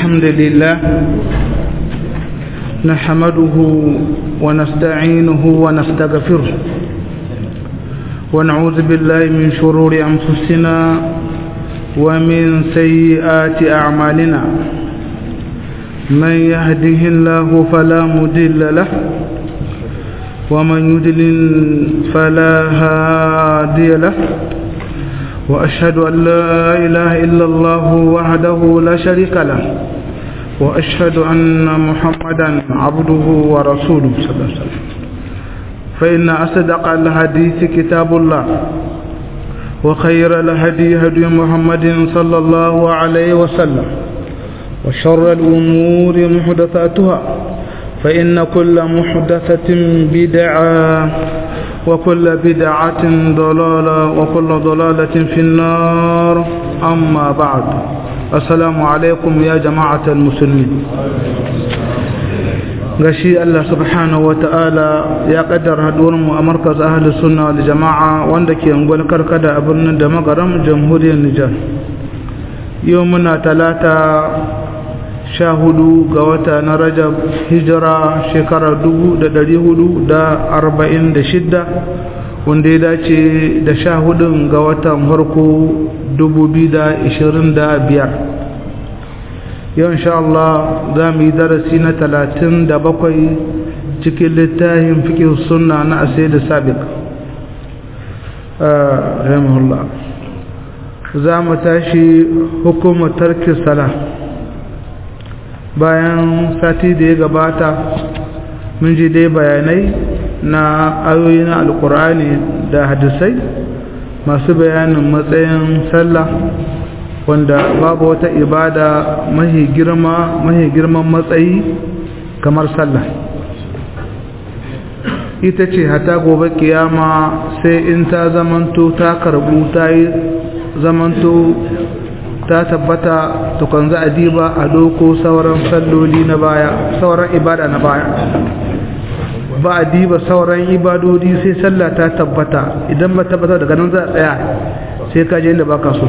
الحمد لله نحمده ونستعينه ونستغفره ونعوذ بالله من شرور أنفسنا ومن سيئات أعمالنا من يهده الله فلا مضل له ومن يضلل فلا هادي له وأشهد أن لا إله إلا الله وحده لا شريك له وأشهد أن محمدا عبده ورسوله صلى الله عليه وسلم فإن أصدق الحديث كتاب الله وخير الهدي هدي محمد صلى الله عليه وسلم وشر الأمور محدثاتها فإن كل محدثة بدعة وكل بدعة ضلالة وكل ضلالة في النار أما بعد السلام عليكم يا جماعة المسلمين gashi Allah subhanahu wa ta'ala ya kaddara mu a markaz ahli sunna wal jama'a wanda ke ungwal karkada a birnin da magaram jamhuriyar Nijar yau muna talata sha hudu ga wata na rajab hijira shekara dubu da dari hudu da arba'in da shidda wanda ya dace da sha hudun ga watan farko dubu biyu da ishirin da biyar yau insha Allah za mu yi darasi na talatin da bakwai cikin littafin fikin sunna na asai da sabiq rahimahullah za mu tashi hukumar tarki sala bayan sati da ya gabata mun ji dai bayanai na ayoyi na alkur'ani da hadisai masu bayanin matsayin sallah wanda babu wata ibada mahi girma mahi girman matsayi kamar sallah ita ce hata gobe kiyama sai in ta zamanto ta karbu ta yi zamanto ta tabbata tukun za a diba a doko sauran salloli na baya sauran ibada na baya ba a diba sauran ibadodi sai sallah ta tabbata idan ba tabbata daga nan za a tsaya sai ka je inda baka so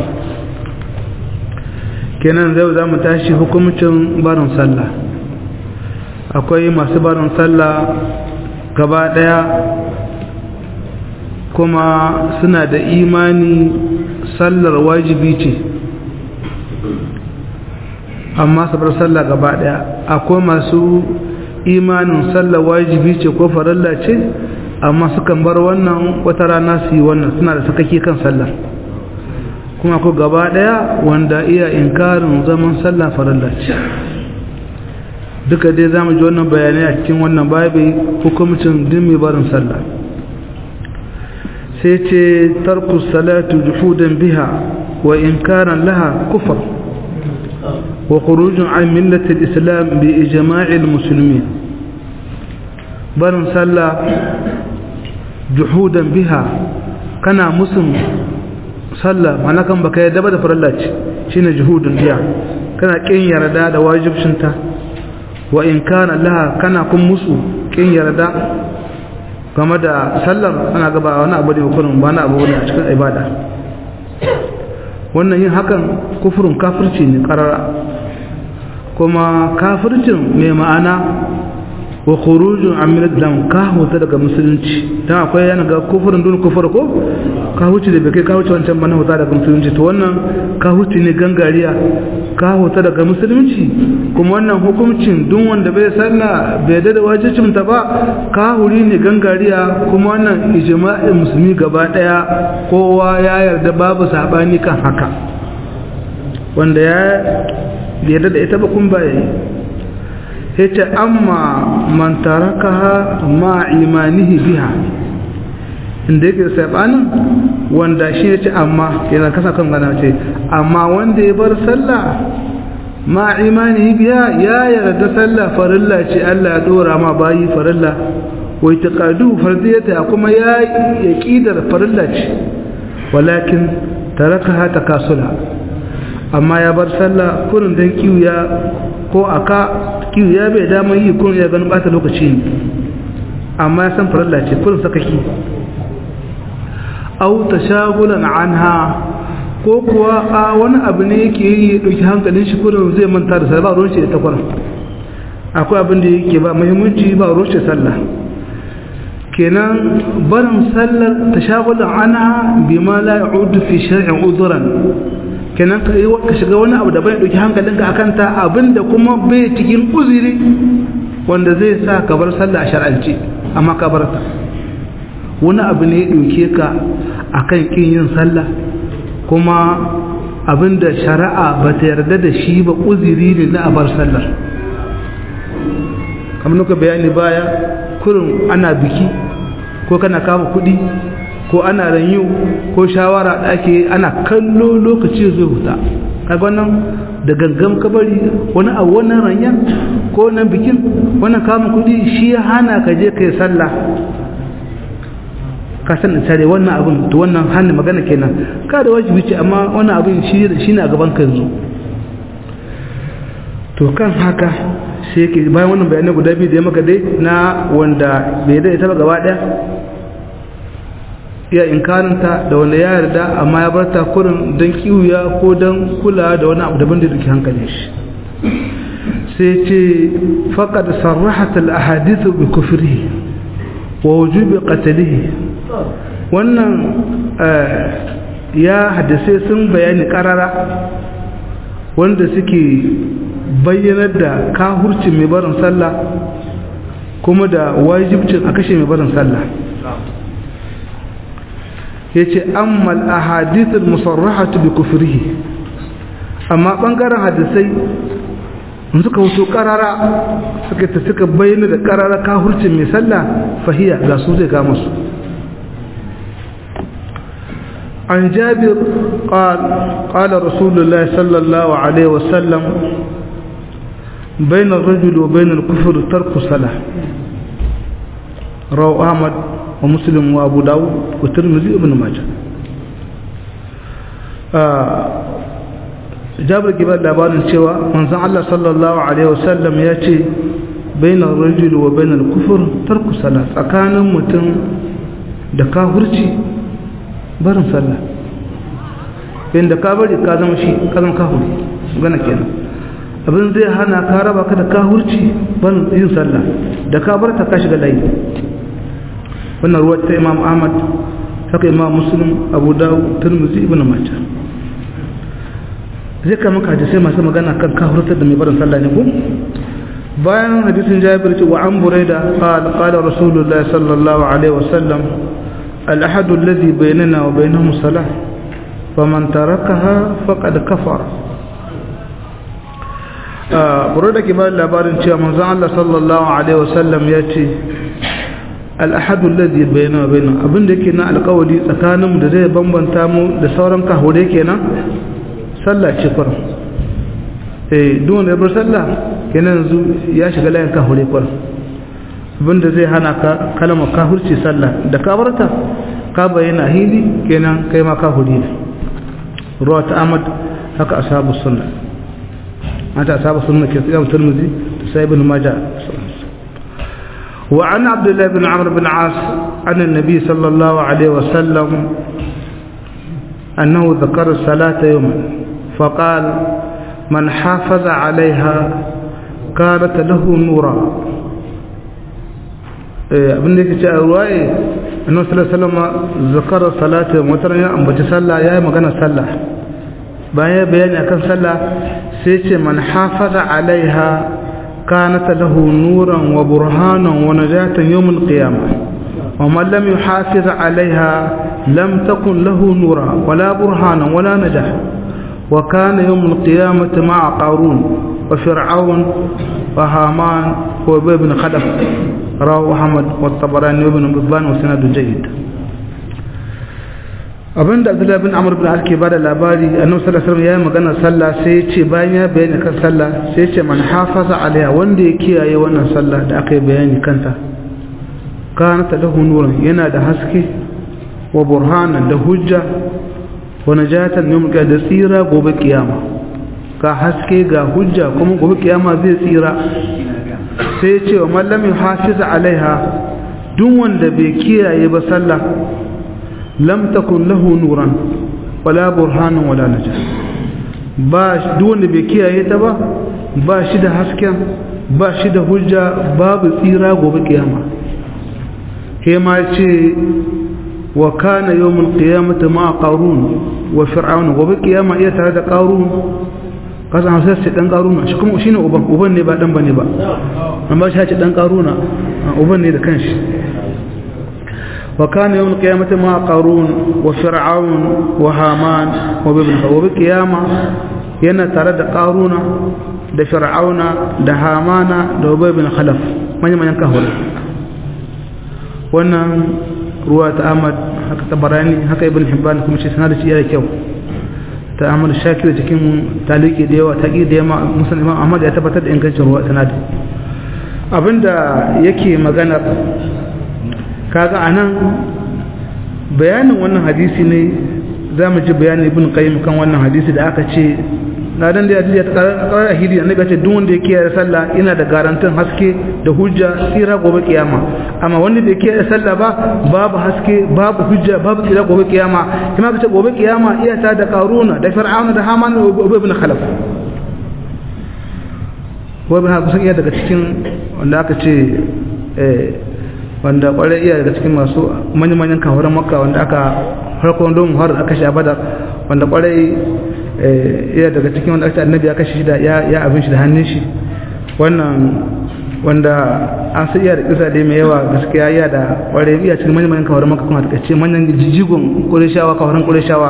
kenan zai za mu tashi hukumcin barin sallah akwai masu barin sallah gaba daya kuma suna da imani sallar wajibi ce amma su bar sallah gaba daya akwai masu imanin sallah wajibi ce ko farilla ce amma sukan bar wannan wata rana su yi wannan suna da sakaki kan sallah kuma ko gaba daya wanda iya inkarin zaman sallah farilla ce duka dai zamu ji wannan bayanai a cikin wannan babu hukumcin din mai barin sallah sai ce tarku salatu juhudan biha wa inkaran laha kufr وخروج عن ملة الإسلام بإجماع المسلمين بل صلى جحودا بها كان مسلم صلى معنى كان بك يدبا دفر الله شين جهود بها كان كين يردا دا واجب شنتا وإن كان لها كان كن مسو كين يردا game da sallar ana gaba wani abu ne hukunin ba na abu ne a cikin ibada wannan yin hakan kufurin kafirci ne karara kuma kafircin mai ma'ana wa khurujun an min islam ka huta daga musulunci dan akwai yana ga kufurin dun kufur ko ka huce da bai ka huce wancan bana huta daga musulunci to wannan ka huce ne gangariya ka huta daga musulunci kuma wannan hukuncin duk wanda bai sallah bai da wajibcin ta ba ka huri ne gangariya kuma wannan ijma'in musulmi gaba daya kowa ya yarda babu sabani kan haka wanda ya yarda da ita ba kun ba yayi yace amma man tarakaha ma imanihi biha inda yake sabanin wanda shi yace amma yana kasa kan gana ce amma wanda ya bar sallah ma imanihi biha ya yarda sallah farilla ce Allah ya dora ma bayi farilla wa itiqadu fardiyata kuma ya yaqidar farilla ce walakin tarakaha takasula amma ya bar sallah kurin dan kiwiya ko aka kiwiya bai dama yi kurin ya ganin bata lokaci ne amma ya san farilla ce kurin sakaki au tashagulan anha ko kuwa a wani abu ne yake yi ya ɗauki hankalin shi kurin zai manta da sallah ba ruwan shi da takwaran akwai abin da yake ba muhimmanci ba ruwan shi sallah kenan barin sallar ta shagulun ana bi ma la ya'udu fi shar'in uzuran kenan ka yi ka shiga wani abu da bai ɗauki hankalinka akan ta abinda kuma bai cikin uzuri wanda zai sa ka bar sallah a shar'ance amma ka bar ta wani abu ne ya ɗauke ka akan kin yin sallah kuma abinda shari'a ba ta yarda da shi ba uziri ne na abar sallar kamar nuka bayani baya kurin ana biki ko kana kama kudi ko ana ranyu ko shawara da ake ana kallo lokaci zai huta kaga wannan da gangam kabari wani abu wannan ranya ko wannan bikin wannan kama kudi shi ya hana ka je kai sallah ka san tare wannan abin to wannan hannu magana kenan ka da wajibi ce amma wannan abin shi shi na gaban ka yanzu to kan haka sai yake bayan wannan bayanai guda biyu da ya maka dai na wanda bai da ita ba gaba daya ya inkarinta da wanda ya yarda amma ya bar ta kurin don kiwuya ko don kula da wani abu daban da duke hankalin shi sai ce faqad sarrahat al ahadith bi kufrihi wa wujubi qatlihi wannan ya hadisai sun bayani karara wanda suke bayyanar da kahurcin mai barin sallah kuma da wajibcin a kashe mai barin sallah ya ce ammal a hadithul musarrahatu bi kufrihi amma ɓangaren hadisai suka wuto karara suka ta suka bayyana da karara kahurcin mai sallah fahiya ga su zai kama su عن جابر قال قال رسول الله صلى الله عليه وسلم بين الرجل وبين الكفر ترك الصلاة رواه أحمد ومسلم وأبو داود والترمذي وابن ماجه جابر كبار labarin cewa manzon Allah sallallahu alaihi wasallam ya ce bainar rajul wa bainar kufur tarku sala tsakanin mutum da kafirci barin sallah inda ka bari ka zama shi ka zama kafiri gana kenan abin zai hana ka raba ka da kahurci ban yin sallah da ka bar ta ka shiga layi wannan ruwa ta imam ahmad haka imam muslim abu dawud tirmidhi ibn majah zai kama ka hadisai masu magana kan kahurtar da mai barin sallah ne ko bayan hadisin jabir ce wa an buraida qala qala rasulullahi sallallahu alaihi wasallam al-ahad alladhi bainana wa bainahum salah faman tarakaha faqad kafara buru da ke ba labarin cewa manzon Allah sallallahu alaihi wasallam ya ce al-ahadu alladhi bainana wa bainahum abin da yake na alƙawari tsakanin mu da zai bambanta mu da sauran kahure kenan sallah ce kwar eh duk wanda ya bar sallah kenan yanzu ya shiga layin kahure kwar abin da zai hana ka kalmar kafirci sallah da ka barta ka bayyana hili kenan kai ma kafiri ne ruwa ta Ahmad haka ashabu sunna mata ashabu sunna ke tsaya Tirmidhi da sai ibn Majah wa an Abdullah ibn Amr ibn As an annabi sallallahu alaihi wasallam أنه ذكر الصلاة يوما فقال من حافظ عليها كانت له نورا abin da yake ce a ruwaye annabi sallallahu alaihi wasallam zakara salatu wataran ya ambaci sallah yayi magana sallah bayan bayani akan sallah sai ce man hafaza alaiha kanat lahu nuran wa burhanan wa najatan yawm al-qiyamah wa man lam yuhafiz alaiha lam takun lahu nura wala burhanan wala najah wa kana yawm al-qiyamah ma'a qarun wa fir'aun wa haman wa ibn khadaf rawahu ahmad wa tabarani ibn hibban wa sanadu jayyid abinda abdullahi bin amur bin alke ba da labari annabi sallallahu alaihi wasallam ya yi magana sallah sai ya ce bayan ya bayani kan sallah sai ya ce man hafaza alaiha wanda ya kiyaye wannan sallah da aka yi bayani kanta kana ta lahu nuran yana da haske wa burhanan da hujja wa najatan yawm da tsira gobe kiyama ka haske ga hujja kuma gobe kiyama zai tsira sai ya ce wa man lam yuhafiz alaiha duk wanda bai kiyaye ba sallah lam takun lahu nuran wala burhanun wala najah ba duk wanda bai kiyaye ta ba ba shi da hasken ba shi da hujja babu tsira gobe kiyama he ma ce wa kana yawmul qiyamati ma qarun wa fir'aun gobe kiyama iya tare da qarun kasan hausa ce dan qaruna shi kuma shine uban uban ne ba dan bane ba amma shi ce dan qaruna uban ne da kanshi wa kana yawmul qiyamati ma qarun wa fir'aun wa haman wa bibn gobe kiyama yana tare da qaruna da fir'auna da hamana da ubay bin khalaf manyan manyan kahura wannan ruwa ta ahmad haka tabarani haka ibn hibban kuma shi sanar da shi yana kyau ta ahmad shakir cikin taliki da yawa taqi da yawa musan imam ahmad ya tabbatar da ingancin ruwa sanad abinda yake magana kaga anan bayanin wannan hadisi ne zamu ji bayanin ibn qayyim kan wannan hadisi da aka ce na dan da ya ta karar ahidi annabi ya ce duk wanda ya kiyaye sallah ina da garantin haske da hujja tsira gobe kiyama amma wanda bai kiyaye sallah ba babu haske babu hujja babu tsira gobe kiyama kuma kace gobe kiyama iya ta da qaruna da fir'auna da haman da ubay ibn khalaf wa ba kusan iya daga cikin wanda aka ce eh wanda kwarai iya daga cikin masu manyan manyan kawaran makka wanda aka farkon don har aka sha badar wanda kwarai iya daga cikin wanda aka annabi ya kashe shi da ya abin shi da hannun shi wannan wanda an sai iya da kisa dai mai yawa gaskiya iya da kware iya cikin manyan manyan kawarin maka kuma ta ce manyan jijigon kureshawa kawarin kureshawa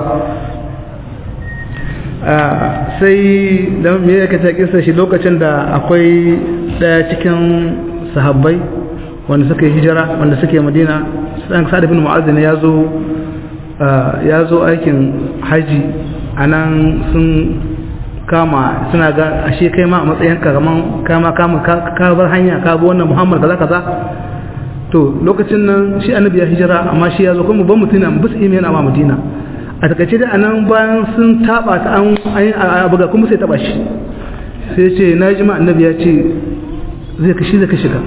sai da me ya kace kisa shi lokacin da akwai daya cikin sahabbai wanda suka yi hijira wanda suke madina san sa'ad ibn mu'adh ne ya zo ya zo aikin haji a nan sun kama suna ga ashe kai ma a matsayin ka kaman kama kama ka bar hanya ka bi wannan muhammad kaza kaza to lokacin nan shi annabi ya hijira amma shi ya zo kuma ban mutuna bus ime yana ma madina a takaice da anan bayan sun taba ta an a buga kuma sai taba shi sai ce na ji ma annabi ya ce zai kashi zai kashi ka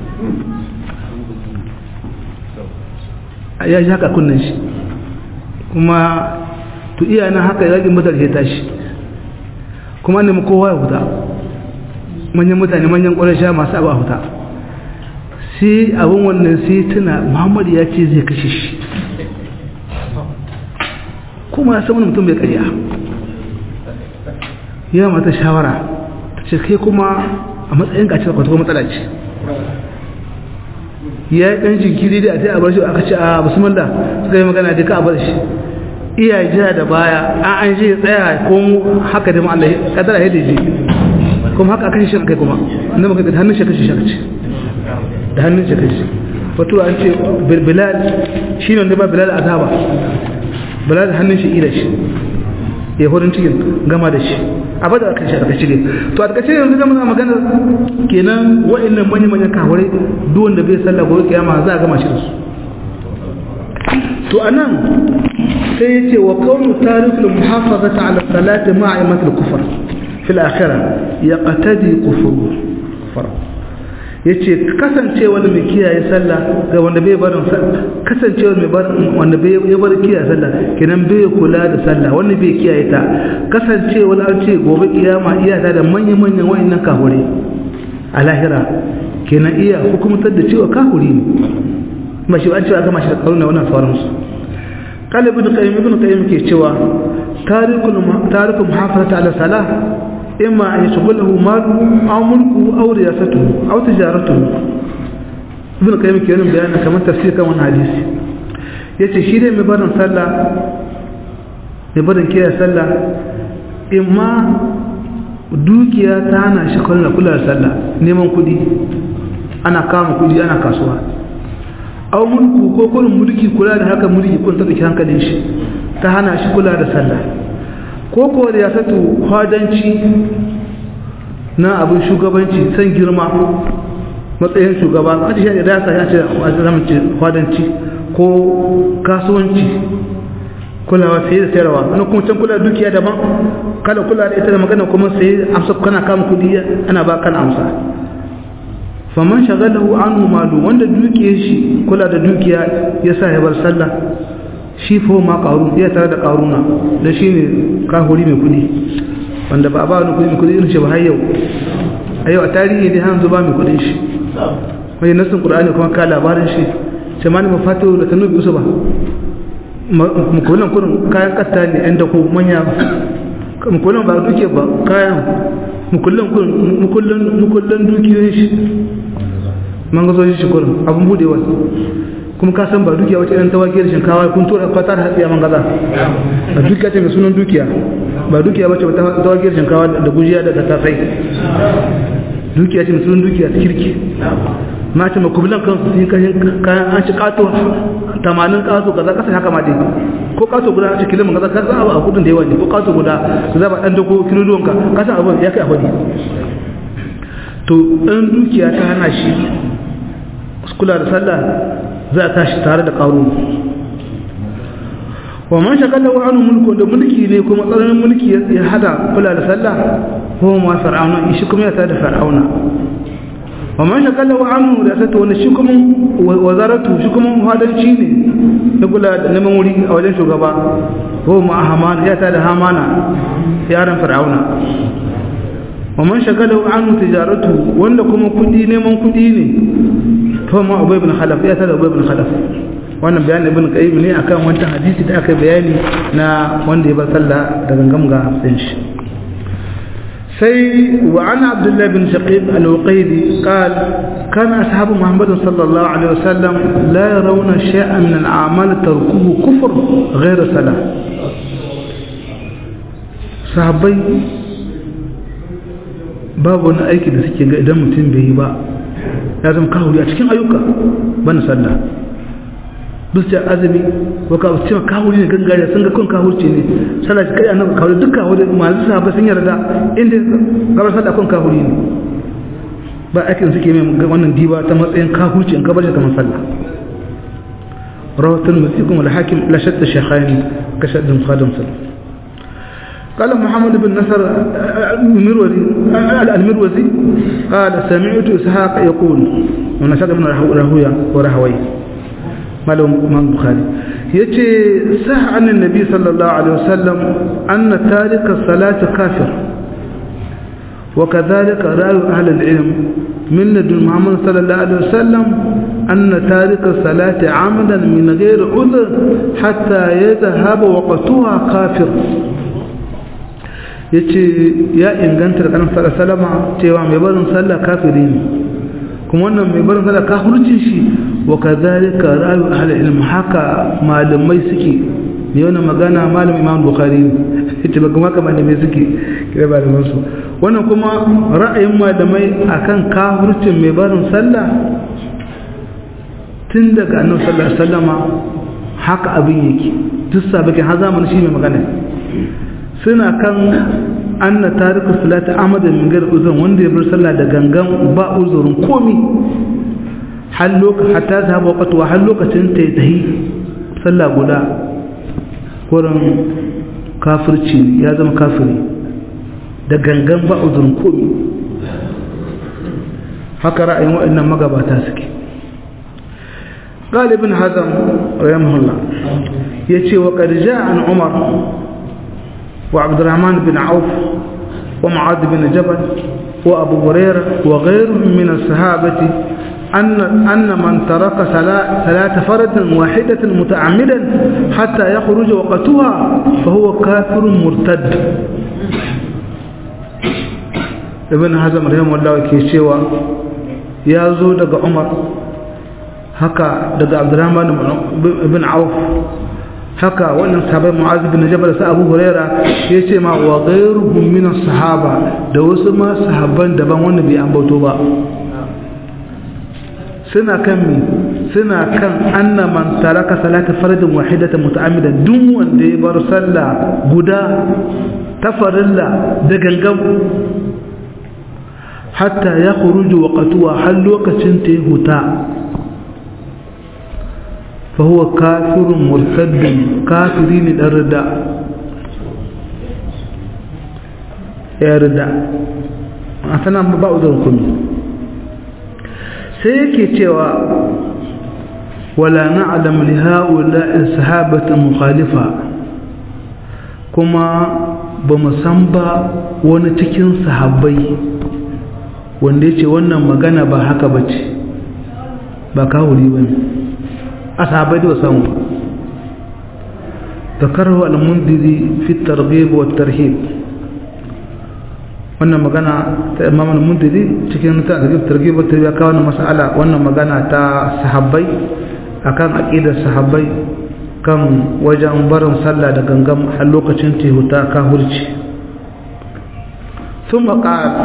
ya ji haka kunnen shi kuma to iya nan haka yakin badar ya tashi kuma nemi kowa ya huta manyan mutane manyan ƙwarasha masu abu a huta sai abin wannan sai tuna muhammadu ya ce zai kashe shi kuma ya wani mutum bai karya ya mata shawara ta ce kai kuma a matsayin kacin kwata kuma matsala ce ya yi ɗan jinkiri da a sai a bar shi aka ce a musamman suka yi magana duka a bar shi iya jira da baya an an je tsaya ko mu haka da Allah kadara ya dace kuma haka aka shi kai kuma inda muka da hannun shi kashi shi da hannun shi kashi wato an ce bilal shi ne wanda ba bilal azaba bilal hannun shi ila shi ya horin cikin gama da shi a bada aka shi aka shige to a takaice yanzu zama magana kenan wa'annan manyan manyan kawarai duk wanda bai sallah gobe kiyama za a gama shi da su to anan sai ya ce wa kaunu tarikul muhafazata ala salati ma'a imatul kufar fil akhirah ya qatadi kufur kufar yace kasancewa da mai kiyaye sallah ga wanda bai barin kasancewa mai barin wanda bai ya bar kiyaye sallah kenan bai kula da sallah wanda bai kiyaye ta kasancewa an ce gobe kiyama iya ta da manyan manyan wayannan kafure a lahira kenan iya hukumtar da cewa kafuri ne ba shi an cewa gama shi da karuna wannan sauransu قال ابن قيم ابن قيم ke cewa tarikul tarikul muhafazata ala salah imma an yashghalahu maluhu aw mulkuhu aw riyasatuhu aw tijaratuhu ibn qayyim ke yin bayanin kamar tafsir kan wannan hadisi yace shi dai mai barin sallah mai barin kiyaye sallah imma dukiya ta hana shi kula kula da sallah neman kudi ana kama kudi ana kasuwa aw mulku ko kurin mulki kula da haka mulki kun take hankalin shi ta hana shi kula da sallah ko ko da ya satu hadanci na abin shugabanci san girma matsayin shugaba wanda shi da ya ya ce a zaman ce hadanci ko kasuwanci kulawa sai da sayarwa wani kuma can kula dukiya daban kala kula da ita da magana kuma sai amsa kana kama kudi ana ba kana amsa faman shagalahu anhu malu wanda dukiyar shi kula da dukiya ya sa ya bar sallah shi fa ma qarun ya tare da qaruna da shine kahuri mai kudi wanda ba ba wani kudi mai kudi irin shi ba har yau a yau a tarihi dai hanzu ba mai kudin shi wani nasin qur'ani kuma ka labarin shi sai ma ni mafatu da tanubi usuba mukullin kurin kayan kasta ne yan da ko manya mukullin ba duke ba kayan mukullin kurin mukullin dukiyoyin shi man gazo shi kurin abin budewa kuma ka san ba dukiya wace ɗan tawaki da shinkawa kun tura fatar hatsiya man gaza ba dukiya ce mai sunan dukiya ba dukiya wace tawaki da shinkawa da gujiya da tafai dukiya ce mai sunan dukiya ta kirki ma ce makubilan kan su yi kayan an ci kato tamanin kato kaza kasa haka ma dai ko kato guda a cikin ilimin kaza kasa abu a kudin da yawa ne ko kato guda ka zaba dan dako kiloluwan ka kasa abu ya kai a hudu to ɗan dukiya ta hana shi kula da sallah za a tashi tare da ƙaro wa man shakalla wa anu mulku da mulki ne kuma tsananin mulki ya hada kula da sallah ko ma fir'auna shi kuma ya tada fir'auna wa man shakalla wa anu da ta wani shi kuma wazaratu shi kuma hadanci ne na kula da neman wuri a wajen shugaba ko ma hamana ya tada hamana yaran fir'auna wa man shakalla wa anu tijaratu wanda kuma kudi neman kudi ne to ma ubay ibn khalaf ya tada ubay ibn khalaf wannan bayanin ibn qayyim ne akan wannan hadisi da aka bayani na wanda ya bar sallah da gangam ga hafsin shi sai wa an abdullah bin shaqib al-uqaydi qal kana ashabu muhammad sallallahu alaihi wasallam la yarawna shay'an min al-a'mal tarkuhu kufr ghayr salah sahabbai babu wani aiki da suke ga idan mutum bai yi ba ya zama kahuri a cikin ayyuka bana sallah bisa azumi ko ka cewa kahuri ne gangare sun ga kun kahurci ne sallah kai annabi kahuri duk kahuri masu sahaba sun yarda inda gabar sallah kun kahuri ne ba aikin suke mai wannan diba ta matsayin kahurci in ka bar shi kamar sallah rawatul musikum wal hakim la shatta shaykhain ka shaddin khadim sallah قال محمد بن نصر المروزي المروزي قال سمعت إسحاق يقول ونشاط بن راهوية وراهوي مالهم امام البخاري يتي صح عن النبي صلى الله عليه وسلم أن تارك الصلاة كافر وكذلك رأي أهل العلم من لدن محمد صلى الله عليه وسلم أن تارك الصلاة عمدا من غير عذر حتى يذهب وقتها كافر ya ce ya inganta da kanan salama cewa mai barin sallah kafiri ne kuma wannan mai barin sallah kafircin shi wa ka zalika rayu ahli ilm haka malamai suke ne wannan magana malam imam bukhari ne ita ba kuma kamar malamai suke kira ba da su wannan kuma ra'ayin malamai akan kafircin mai barin sallah tun daga annabi sallallahu alaihi wasallama haka abin yake duk sabakin har zamanin shi mai magana suna kan anna tariku salati amadan min gari uzun wanda ya bar sallah da gangan ba uzurin komi har lokacin hatta ta haɓa wakatu har lokacin ta yi tahi sallah guda wurin kafirci ya zama kafiri da gangan ba uzurin komi haka ra'ayin waɗannan magabata suke galibin hazam rahimahullah ya ce wa ƙarja an umar وعبد الرحمن بن عوف ومعاذ بن جبل وأبو هريرة وغيرهم من الصحابة أن أن من ترك صلاة فرد واحدة متعمدا حتى يخرج وقتها فهو كافر مرتد ابن حزم رحمه الله كي سوى يا زود عمر هكا دغ عبد الرحمن بن عوف haka wannan sahabai mu'az bin jabal sa abu huraira ya ce ma wa ghayruhum min sahaba da wasu ma sahabban daban wanda bai ambato ba suna kan mi suna kan anna man taraka salata fardin wahidatan muta'ammidan duk wanda ya bar sallah guda ta farilla da gangan hatta ya khuruju waqtuha har lokacin ta huta فهو كافر مرتد كافرين الرداء يا رداء أتنا بعض الكم سيكي تيوى wala na'lam li ha'ula'i sahabatan mukhalifa kuma ba mu san ba wani cikin sahabbai wanda yace wannan magana ba haka bace ba kawuri bane a sahabbai da samu ذكره المنذري في الترغيب والترهيب wannan magana ta imam al-mundiri cikin ta da targhib ta ya kawo mas'ala wannan magana ta sahabbai akan aqidar sahabbai kan wajen barin sallah da gangam har lokacin tehuta ka hurci thumma qala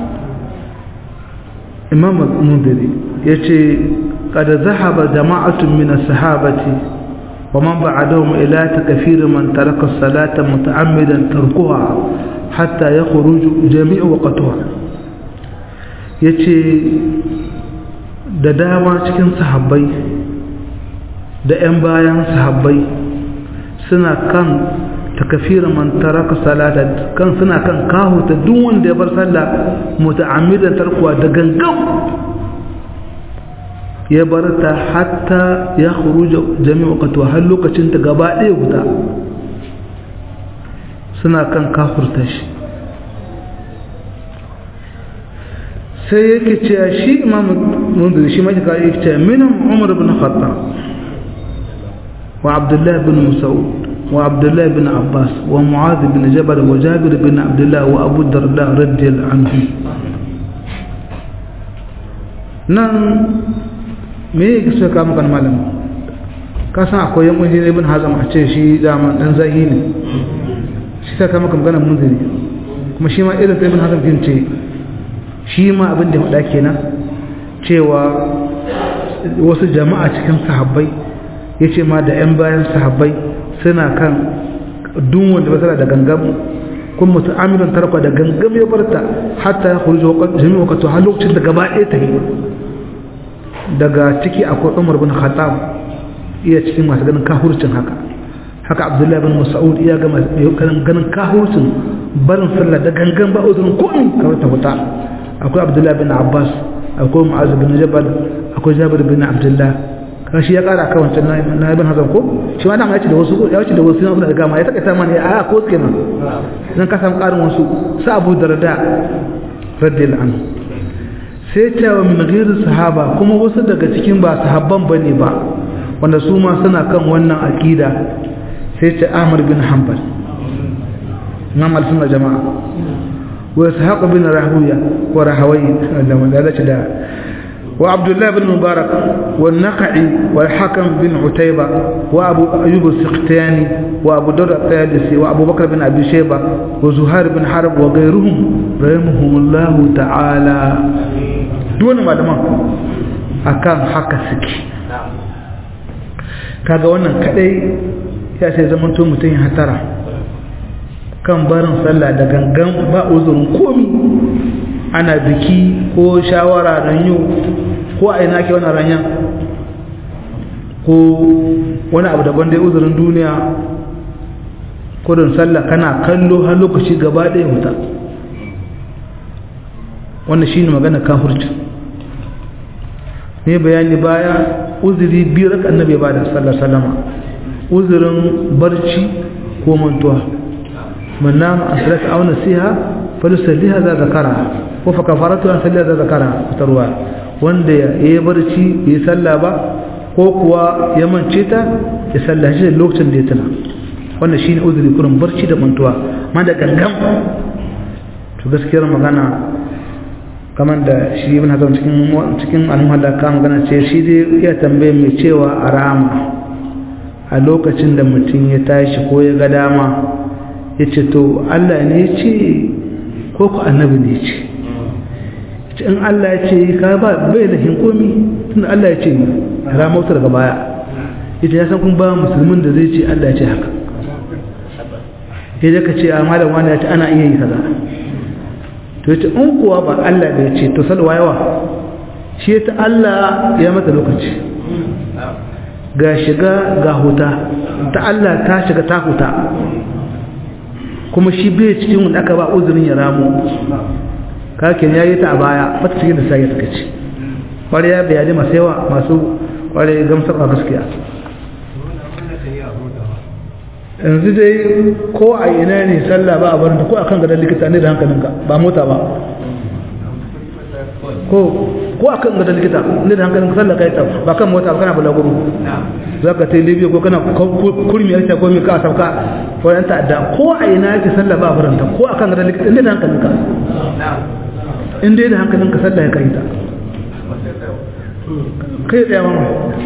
imam al-mundiri yace qad zahaba jama'atun min as-sahabati ومن بعدهم إلى تكفير من ترك الصلاة متعمدا تركها حتى يخرج جميع وقتها yace da dama cikin sahabbai da 'yan bayan sahabbai suna kan takafira man taraka salata kan suna kan kahuta duk wanda ya bar sallah muta'ammidan tarkuwa da gangan ya bar ta hatta ya khuruja jami'a qatwa har lokacin ta gaba ɗaya guda suna kan kafurta shi sai yake cewa shi imam munzir shi mai ka yake cewa minhum umar ibn khattab wa abdullah ibn mas'ud wa abdullah ibn abbas wa muadh ibn jabal wa jabir ibn abdullah wa abu darda radiyallahu anhu nan me ya so ka maka malam ka san akwai yan munziri ibn hazam a ce shi dama dan zahi ne shi ta kama magana munziri kuma shi ma irin ibn hazam kin ce shi ma abin da ya faɗa kenan cewa wasu jama'a cikin sahabbai ya ce ma da 'yan bayan sahabbai suna kan duk wanda ba tana da gangam kun mutu amirin tarkwa da gangam ya barta hatta ya kurjo jami'a wakatu har lokacin da gaba ɗaya ta yi daga ciki akwai umar bin khattab iya cikin masu ganin kahurcin haka haka abdullahi bin mas'ud iya ga ganin kahurcin barin sallah da gangan ba uzurin komi kawai ta huta akwai abdullahi bin abbas akwai mu'az bin jabal akwai jabir bin abdullah kashi ya kara kan wancan na ibn hazan ko shi ma dama ya ce da wasu ya ce da wasu na da gama ya takaita mana ya a ko kenan nan ka samu karin wasu sa abu darda radiyallahu anhu sai cewa min gairu sahaba kuma wasu daga cikin ba sahabban bane ba wanda su ma suna kan wannan aqida sai ce Ahmad bin Hanbal imam al-sunna jama'a wa Ishaq bin Rahuya wa Rahawi da madalaci da wa Abdullah bin Mubarak wa Naqi wa Hakam bin Utayba wa Abu Ayyub al-Sikhtiyani wa Abu Dawud al-Tayalisi wa Abu Bakr bin Abi Shayba wa Zuhair bin Harb wa ghayruhum rahimahumullahu ta'ala dole malaman akan haka suke kaga wannan kadai ya sai zaman to mutum ya hatara kan barin sallah da gangan ba uzurin komi ana biki ko shawara don yau ko a ina ke wani ranya ko wani abu daban dai uzurin duniya kudin sallah kana kallo har lokaci gaba ɗaya wuta wannan shi ne magana kafurci ne bayani baya uzuri biyu raka annabi ba da sallar salama uzurin barci ko mantuwa man nama an salata aw nasiha falusalliha za zakara ko fa kafaratu an salliha za zakara tarwa wanda ya yi barci bai salla ba ko kuwa ya mance ta ya sallaci da lokacin da ya tuna wannan shine uzuri kurin barci da mantuwa ma da gangan to gaskiyar magana kamar da shi ibn hazan cikin cikin al-muhallaka magana ce shi dai ya tambaye mai cewa a rama a lokacin da mutum ya tashi ko ya ga dama ya ce to Allah ne ce ko ku annabi ne ce in Allah ya ce ka ba bai da hinkomi tun Allah ya ce ramautar daga baya ita ya san kun ba musulmin da zai ce Allah ya ce haka ya ka ce a malam wani ya ce ana iya yi kaza to yace in kuwa ba Allah da ya ce to salwa yawa shi ta Allah ya mata lokaci ga shiga ga huta ta Allah ta shiga ta huta kuma shi bai cikin wanda aka ba uzurin ya ramu kakin ya yi ta a baya bata cikin da sai ya ce ƙwariya bayani masu yawa masu kwarai gamsar a gaskiya yanzu dai ko a ina ne sallah ba a barin ko a kan gadon likita ne da hankalinka ba mota ba ko ko a kan gadon likita ne da hankalinka sallah ka yi ta ba kan mota ba kana bulaguro za ka tai libya ko kana kurmi yarta ko mai ka sauka ko yan ta'adda ko a ina yake sallah ba a barin ta ko a kan gadon likita ne da hankalinka in dai da hankalinka sallah ya kai ta kai tsaya mama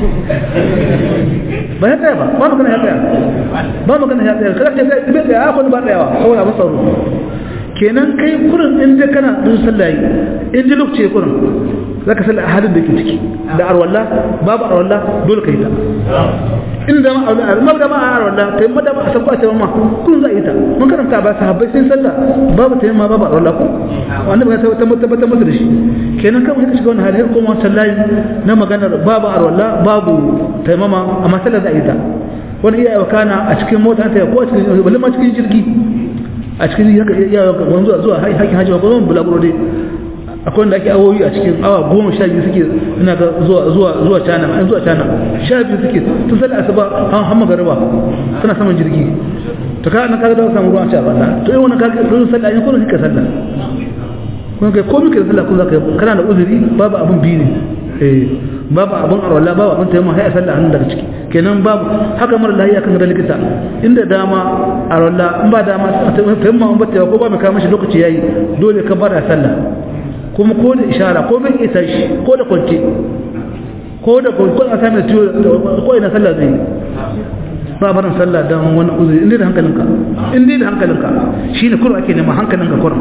ba ya tsaya ba ba magana ya tsaya ba magana ya tsaya kada ce bai tsaya a kwanu ba tsayawa saboda ba tsaro kenan kai kurin in dai kana dun sallah yi in dai lokaci kurin zaka sallah a halin da ke ciki da arwalla babu arwalla dole kai ta in da ma ma da ma arwalla kai ma da ma san ba ta ma kun za yi ta mun karanta ba sahabbai sai sallah babu ta ma babu arwalla ko wanda ba ta tabbatar masa da shi kenan kan ka shiga wannan hali ko ma sallahi na maganar babu arwalla babu taimama amma sallah za yi ta wani iya kana a cikin mota ta ko a cikin balle ma cikin jirgi a cikin iya wanzu zuwa hakin hajji ko zan bulaguro dai akwai wanda ake awoyi a cikin awa goma sha biyu suke ina ga zuwa zuwa zuwa cana an zuwa cana sha biyu suke tun sallar asuba an hamma garba suna saman jirgi to ka na kaga da samu ruwan sha Allah to yi wannan kaga ruwan sallah ne ko kika sallah kun kai komai kai sallah kun zaka kana da uzuri babu abun biyu ne eh babu abun arwala babu abun tayyama sai a sallah hannun daga ciki kenan babu haka mara lahiya kan da likita inda dama arwala in ba dama tayyama in ba tayyama ko ba mai kawo mashi lokaci yayi dole ka bada sallah kuma ko da ishara ko bai isa shi ko da kwance ko da ko a sami tiyo ko ina sallah zai ba barin sallah don wani uzuri inda da hankalinka inda da hankalinka shi ne kurwa ake nema hankalinka kurwa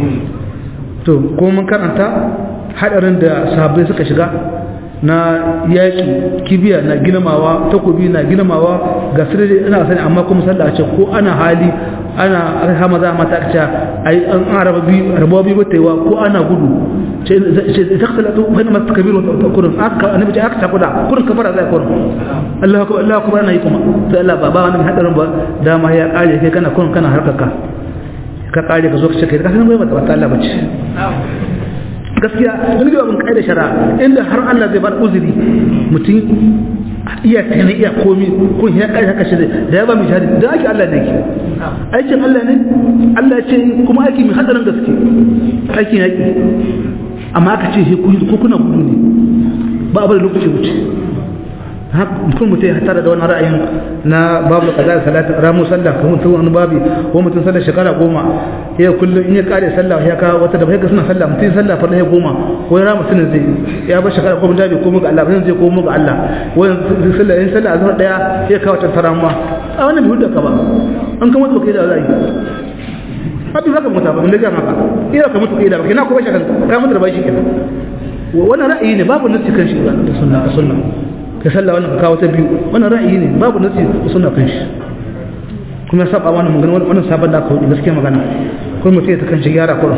to ko mun karanta hadarin da sahabbai suka shiga na yaƙi kibiya na girmawa takobi na girmawa ga sirri ina sani amma kuma sallah ce ko ana hali ana arha maza mata ta ai an araba bi rabawa bi batewa ko ana gudu ce ce takhalatu bayna mas kabiru wa kurun aka annabi ce aka takuda kurun kafara zai kurun Allahu akbar Allahu akbar ana yi kuma sai Allah baba wani hadarin ba dama ya kare kai kana kurun kana harkarka ka kare ka zo ka ce kai ka san bai mata Allah bace gaskiya wani gaba bin kai da shara inda har Allah zai bar uzuri mutum iya tana iya komi kun ya kai haka shi da ya ba mu shahadi da ake Allah ne ke aikin Allah ne Allah ce kuma aiki mai hadarin gaske aikin yaki amma aka ce ko kuna gudu ne ba a bari lokaci wuce mutum mutum ya tara da wani ra'ayin na babu kaza da salatin ramu sallah kuma mutum wani babi ko mutum sallah shekara goma ya kullum in ya kare sallah ya kawo wata da bai ga suna sallah mutum sallah farla ya goma ko ya ramu sunan zai ya bar shekara goma da bai komo ga Allah zai komo ga Allah wani sallah in sallah azhar daya ya kawo ta taramuwa a wannan bai hudda ka ba an kama mutu kai da zai abin zaka mutu ba mun da maka ina ka mutu kai da kina ko bashi kan ka mutu da bashi kenan wannan ra'ayi ne babu nasi kan shi da sunna sunna ka sallah wannan ka kawo ta biyu wannan ra'ayi ne babu nasi suna kan shi kuma saba wannan magana wannan sabon da aka hudu gaskiya magana kuma mutum ya ta kan shi gyara kuran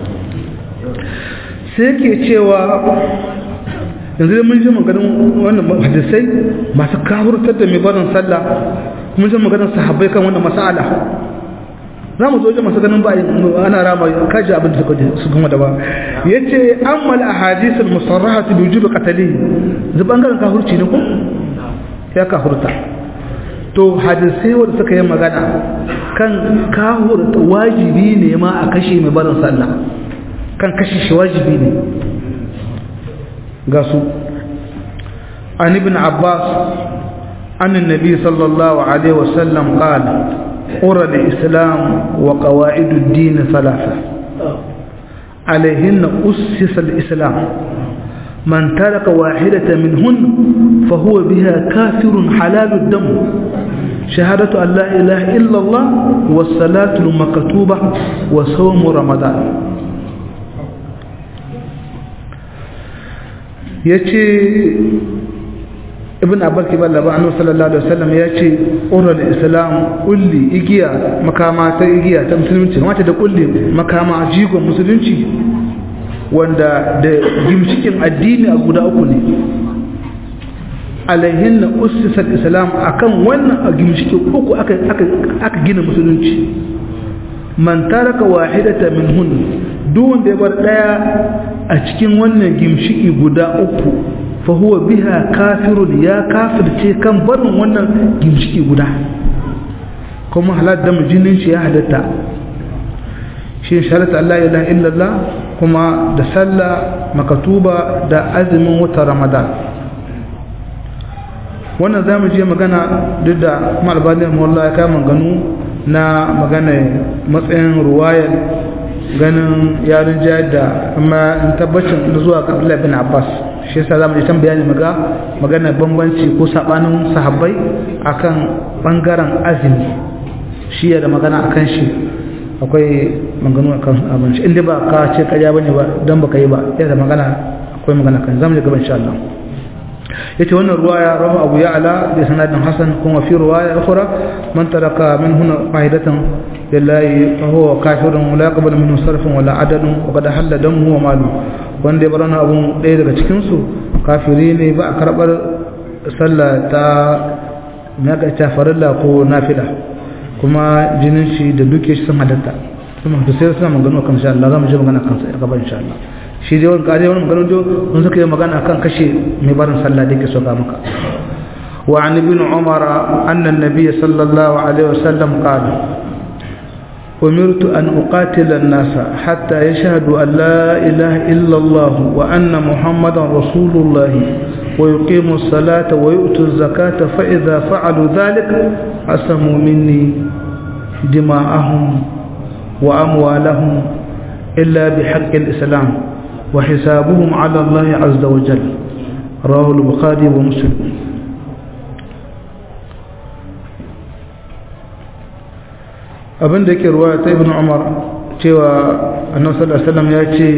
sai ke cewa yanzu da mun ji maganin wannan hadisai masu kawurtar da mai barin sallah mun ji maganin sahabbai kan wannan mas'ala za mu zo wajen masu ganin ba ana rama kaji abin da su kuma da ba ya ce an mala a hadisun musarraha su biyu jiba katali zai bangaren kahurci ne ko ya kahurta to hadisai wadda suka yi magana kan kahurta wajibi ne ma a kashe mai barin sallah kan kashe shi wajibi ne ga su an ibn abbas an nabi sallallahu alaihi wasallam qala قرى الإسلام وقواعد الدين ثلاثة عليهن أسس الإسلام من ترك واحدة منهن فهو بها كافر حلال الدم شهادة أن لا إله إلا الله والصلاة المكتوبة وصوم رمضان يتي ibn abbas ke balla ba annabi sallallahu alaihi wasallam ya ce ural islam kulli igiya makama ta igiya ta musulunci kamata da kulli makama jigon musulunci wanda da gimshikin addini a guda uku ne alaihin na ussisar islam akan wannan a gimshikin uku aka aka gina musulunci man taraka wahidata min hun duk wanda ya bar daya a cikin wannan gimshiki guda uku fa huwa biha kafirun ya kafirce kan barin wannan gimshiki guda kuma halar da jinin shi ya halatta shi sharata Allah ya ilaha illallah kuma da sallah makatuba da azumin wata ramadan wannan za mu je magana duk da ma'albanin mawallah ya kama ganu na magana matsayin ruwayar ganin yarin jihar da amma in tabbacin zuwa ga Abdullahi bin Abbas shi yasa zamu ji bayani maga magana bambanci ko sabanin sahabbai akan bangaren azumi shi ya da magana akan shi akwai magana akan abinci inda ba ka ce karya bane ba dan baka yi ba ya da magana akwai magana kan zamu ji gaba insha Allah yace wannan ruwaya rawu Abu Ya'la bi sanadin hasan kuma fi ruwaya ukhra man taraka min huna fa'idatan lillahi fa huwa kafirun la yaqbalu minhu sarfun wala adadun wa qad halla damuhu wa malu wanda ya bar wannan abun ɗaya daga cikin su kafiri ne ba a karbar sallah ta me aka ta farilla ko nafila kuma jinin shi da duke shi sun hadatta kuma da sai suna magana kan insha Allah za mu je magana kan sai gaba insha Allah shi dai wani kare wani magana jo mun suka yi magana kan kashe mai barin sallah da yake so ga maka wa an ibn umar anna an-nabiy sallallahu alaihi wasallam qala أمرت أن أقاتل الناس حتى يشهدوا أن لا إله إلا الله وأن محمدا رسول الله ويقيموا الصلاة ويؤتوا الزكاة فإذا فعلوا ذلك عصموا مني دماءهم وأموالهم إلا بحق الإسلام وحسابهم على الله عز وجل رواه البخاري ومسلم abin da ke ruwa ta ibn umar cewa annabi sallallahu alaihi wasallam ya ce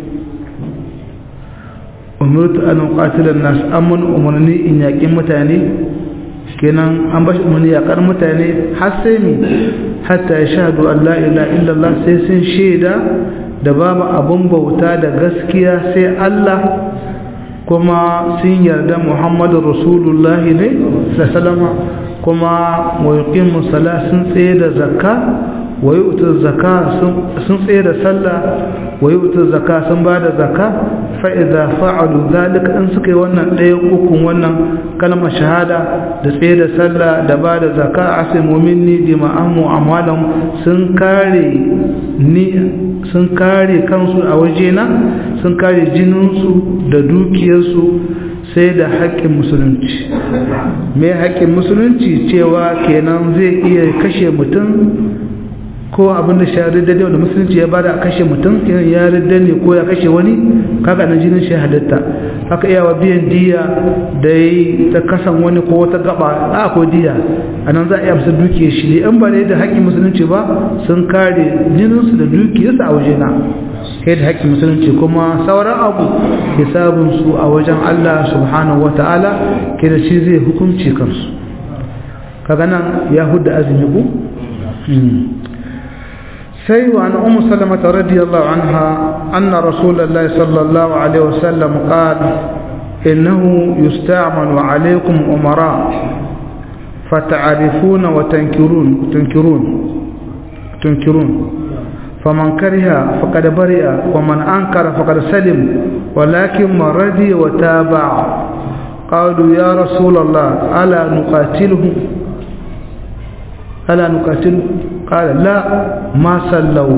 umirtu an uqatila an-nas amman umarni in yaƙin mutane kenan an bashi umarni yaƙar mutane har sai mi hatta ya shahadu an la ilaha illallah sai sun shaida da babu abun bauta da gaskiya sai Allah kuma sun yarda Muhammadu Rasulullahi ne sallama kuma wa yuqimu salat sun tsaye da zakka wa yu'tu zakka sun tsaye da sallah wa yu'tu zakka sun ba da zakka fa idza fa'alu zalika in suka yi wannan ɗaya ukun wannan kalmar shahada da tsaye da sallah da ba da zakka asimu minni dima'an mu'amalan sun kare ni sun kare kansu a wajena sun kare jininsu da dukiyarsu sai da haƙƙin musulunci mai haƙƙin musulunci cewa kenan zai iya kashe mutum ko abin da shahadar da da musulunci ya bada a kashe mutum kenan ya ridda ne ko ya kashe wani kaga na jinin shi halitta haka iyawa biyan diya da yi ta kasan wani ko wata gaba a ko diya a nan za a iya musu dukiyar shi ne in ba da da haƙƙin musulunci ba sun kare jininsu da dukiyarsu a wajena kai da haƙƙin musulunci kuma sauran abu hisabinsu a wajen Allah subhanahu wa ta'ala ke da shi zai hukunci kansu kaga nan ya hudda azumi ku sai wa an ummu salamata radiyallahu anha anna rasulullahi sallallahu alaihi wasallam qala innahu yusta'malu alaykum umara فتعرفون وتنكرون تنكرون تنكرون فمن كره فقد برئ ومن أنكر فقد سلم ولكن من رضي وتابع قالوا يا رسول الله ألا نقاتله ألا نقاتله قال لا ما سلوا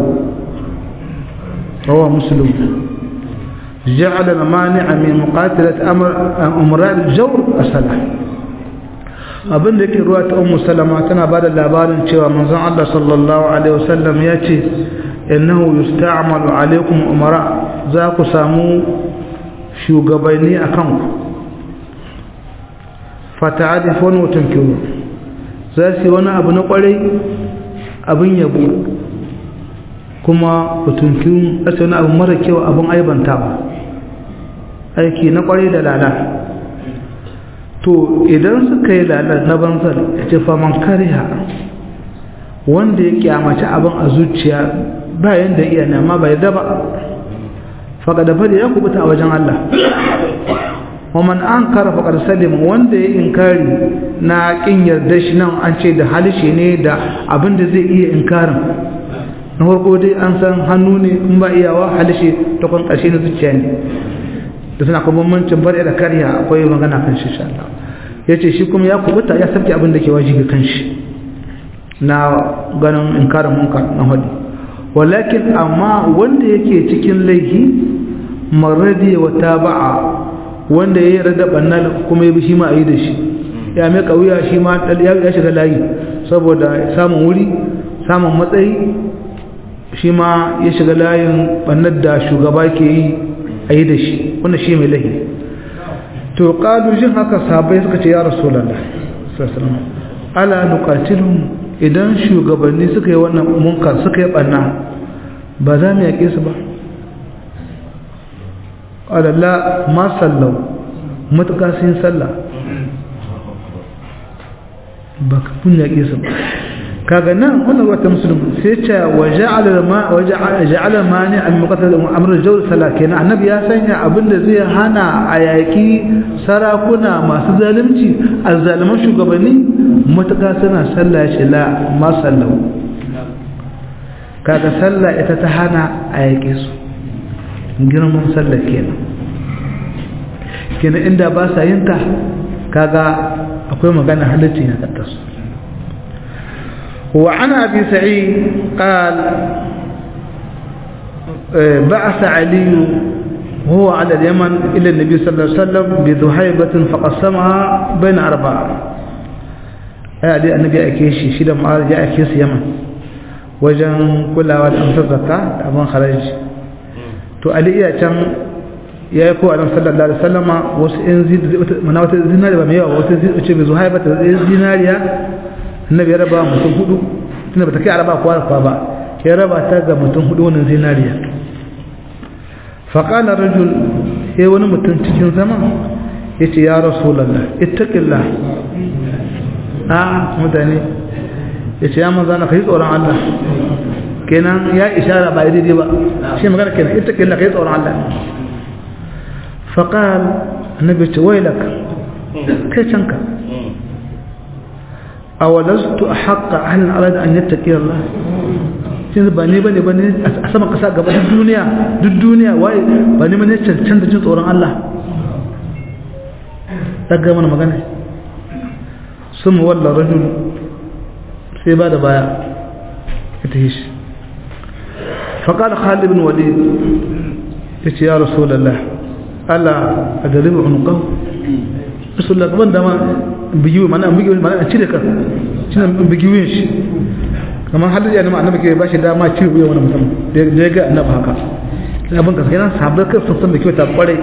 رواه مسلم جعل المانع من مقاتلة أمر أمراء الجور الصلاة abin da ke ruwa ta ummu salama tana ba da labarin cewa manzon Allah sallallahu alaihi wasallam ya ce innahu yusta'malu alaikum umara za ku samu shugabanni a kanku fata'adifun wa tunkiru za su yi wani abu na kwarai abin yabo kuma ku tunkiru za su wani abu mara kyau abin aibantawa aiki na kwarai da lala to idan suka yi lalar na banzar ya ce faman kariya wanda ya kyamaci abin a zuciya bayan da iya nema bai daba faƙa da fadi ya kubuta a wajen Allah waman an kara faƙar salim wanda ya inkari na ƙin yarda shi nan an ce da halishe ne da abin da zai iya inkarin na farko dai an san hannu ne in ba iyawa halishe ta kwan ƙarshe na zuciya ne da suna kuma bambancin bar da karya akwai magana kan shi insha Allah yace shi kuma ya kubuta ya sabke abin da ke wajibi kan shi na ganin inkarin munkar na hadi walakin amma wanda yake cikin laifi maradi wa taba'a wanda ya rada bannal kuma ya bi shi ma ayi da shi ya mai kauya shi ma ya shiga layi saboda samun wuri samun matsayi shi ma ya shiga layin bannar da shugaba ke yi a yi da shi wanda shi mai lahi to ƙadu jin haka sabai suka ce ya rasulallah ala nukatilun idan shugabanni suka yi wannan munkar suka yi ɓanna ba za mu yaƙe su ba ƙalalla ma sallau matuƙa sun sallah ba ka kun yaƙe su ba kaga nan wannan wata musulmi sai ce wa ja'ala ma wa ja'ala mani al muqaddad amr al jawl salat kenan annabi ya sanya abinda zai hana a yaki sarakuna masu zalunci azzaliman shugabanni mutaka suna sallah ya ce la ma sallahu kaga sallah ita ta hana a yake su girman sallah kenan kenan inda ba sa yin ta kaga akwai magana halittin ya kattasu وعن أبي سعيد قال بعث علي وهو على اليمن إلى النبي صلى الله عليه وسلم بذهيبة فقسمها بين أربعة هذه النبي أكيشي شيدا معارض جاء أكيس يمن وجن كل أول أمسر زكاة أبان خرج تو علي كان ya yi kowa sallallahu alaihi wasallama wasu in mana wata zinariya ba mai yawa wata ce mai zuhaiba ta zinariya annabi ya raba mutum hudu tunda bata kai araba kowa da ba ya raba ta ga mutum hudu wannan zinariya faƙala rajul sai wani mutum cikin zama ya ce ya rasulallah ittaqillah a mutane ya ce ya manza na kai tsoron Allah kenan ya ishara ba daidai ba shi magana kenan ittaqillah kai tsoron Allah faqal annabi ce wailak kai canka أولست أحق أهل أراد أن يتقي الله yanzu ba ne bane bane a saman kasa gaba duk duniya duk duniya waye ba ne bane canza jin tsoron Allah daga mana magana sun walla rajul sai ba da baya ita shi فقال خالد بن وليد يا رسول الله ألا أدرب عنقه رسول الله كمان دama bigiwi mana bigiwi mana a cire ka shine bigiwin shi kamar halin yana ma annabi ke ba shi dama cire wuya wani mutum da ya ga annabi haka sai abin kasu kenan sahabbai kai sun san da kyauta kwarai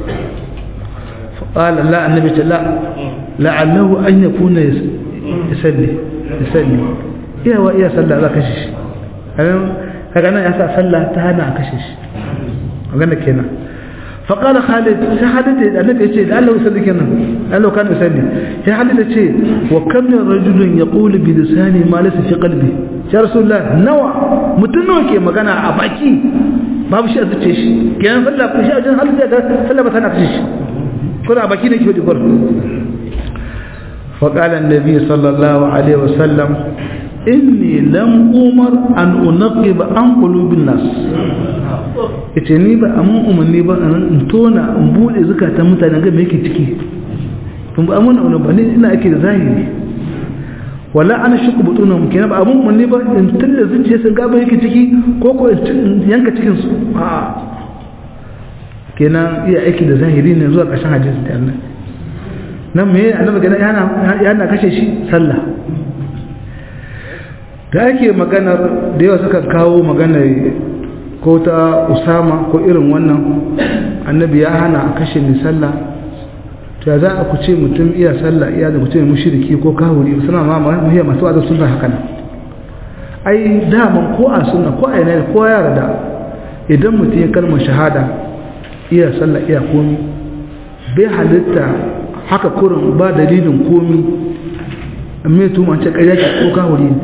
qala la annabi ta la la'allahu an yakuna yusalli yusalli iya wa iya sallah za kashe shi kaga nan ya sa sallah ta hana a kashe shi magana kenan فقال خالد يا خالد النبي يقول لعله يصلي كنا لعله كان يصلي يا خالد يقول وكم من رجل يقول بلسانه ما ليس في قلبه يا رسول الله نوى متنوى كي مغانا أباكي babu shi a zuce shi kenan sallah ku shi a jin halin da sallah ba tana kashe shi ko da baki ne ke wadi gurin fa qala an-nabi sallallahu alaihi wasallam inni lam umar an unaqib an qulubin nas yace ni ba amun umarni ba in tona in bude zukatan mutane ga me yake ciki kun ba amun umarni ba ne ina ake da zahiri wala ana shuku butuna mu kenan ba amun umarni ba in tilla zuciya sun ga ba yake ciki ko ko in yanka cikin su a kenan iya aiki da zahiri ne zuwa ƙarshen hadisi da Allah nan me annabi gana yana yana kashe shi sallah da ake maganar da yawa suka kawo maganar ko ta usama ko irin wannan annabi ya hana a kashe mai sallah to ya za a ku ce mutum iya sallah iya da mutum mushriki ko kawuri suna ma muhimman masu wazar suna haka nan ai daman ko a suna ko a yana ko ya rada idan mutum ya kalmar shahada iya sallah iya komi bai halitta haka kurin ba dalilin komi amma tuma ce ƙarya ko kawuri ne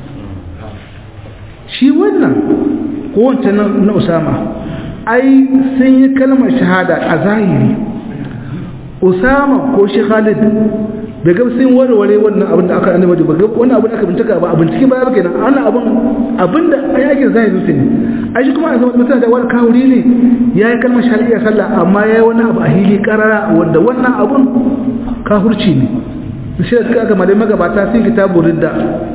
shi wannan ko wancan na usama ai sun yi kalmar shahada a zahiri usama ko shi khalid bai ga sun warware wannan abin da aka annabi ba ga wannan abin da aka bincika ba a bincike ba ba kenan wannan abin abin da ya ke zai zuci ne a shi kuma a zama mutum da wani kawuri ne ya yi kalmar shari'a sallah amma ya yi wani abu a hili karara wanda wannan abun kafurci ne shi da suka aka malai magabata sun kitabu ridda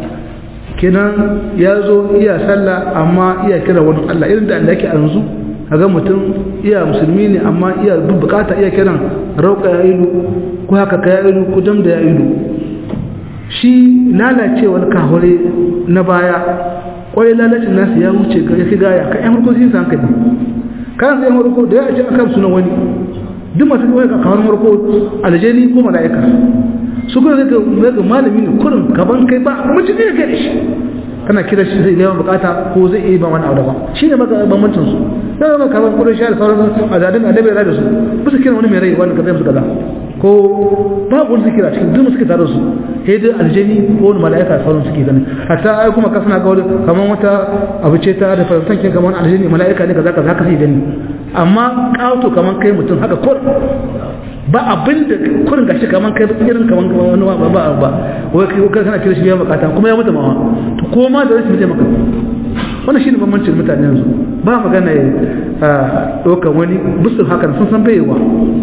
kenan ya zo iya sallah amma iya kira wani Allah irin da Allah yake a yanzu ga mutum iya musulmi ne amma iya duk bukata iya kiran rauka ya ilu ko haka ka ya ilu ko dam da ya ilu shi lalacewar kahure na baya kwarai lalacin nasu ya wuce ga ya gaya ka yan harko sun san hankali kan sai harko da ya ce akan sunan wani duk masu kawai ka kawar harko aljani ko mala'ika su kuma zai ga malami ne kurin gaban kai ba mutum ne kai da shi kana kira shi zai neman bukata ko zai iya ba wani abu daban shi ne maka bambancin su na zama kamar kudin shi da sauran a zadin annabi ya da su ba su kira wani mai rai wani kaza su kaza ko babu wani zikira cikin duk suke tare su sai dai aljani ko wani mala'ika sauran suke gani hatta ai kuma ka suna ga wani kamar wata abu ce ta da faransan ke kamar aljani mala'ika ne kaza kaza haka sai gani amma kawo kamar kai mutum haka kur ba abin da kurin gashi kaman kai irin kaman wani ba ba ba wai kai kai kana kira shi biyan bukata kuma ya mutu mawa to ko ma da rashin maka wannan shine bambancin mutane yanzu ba magana ya ɗaukar wani bisu haka sun san baiwa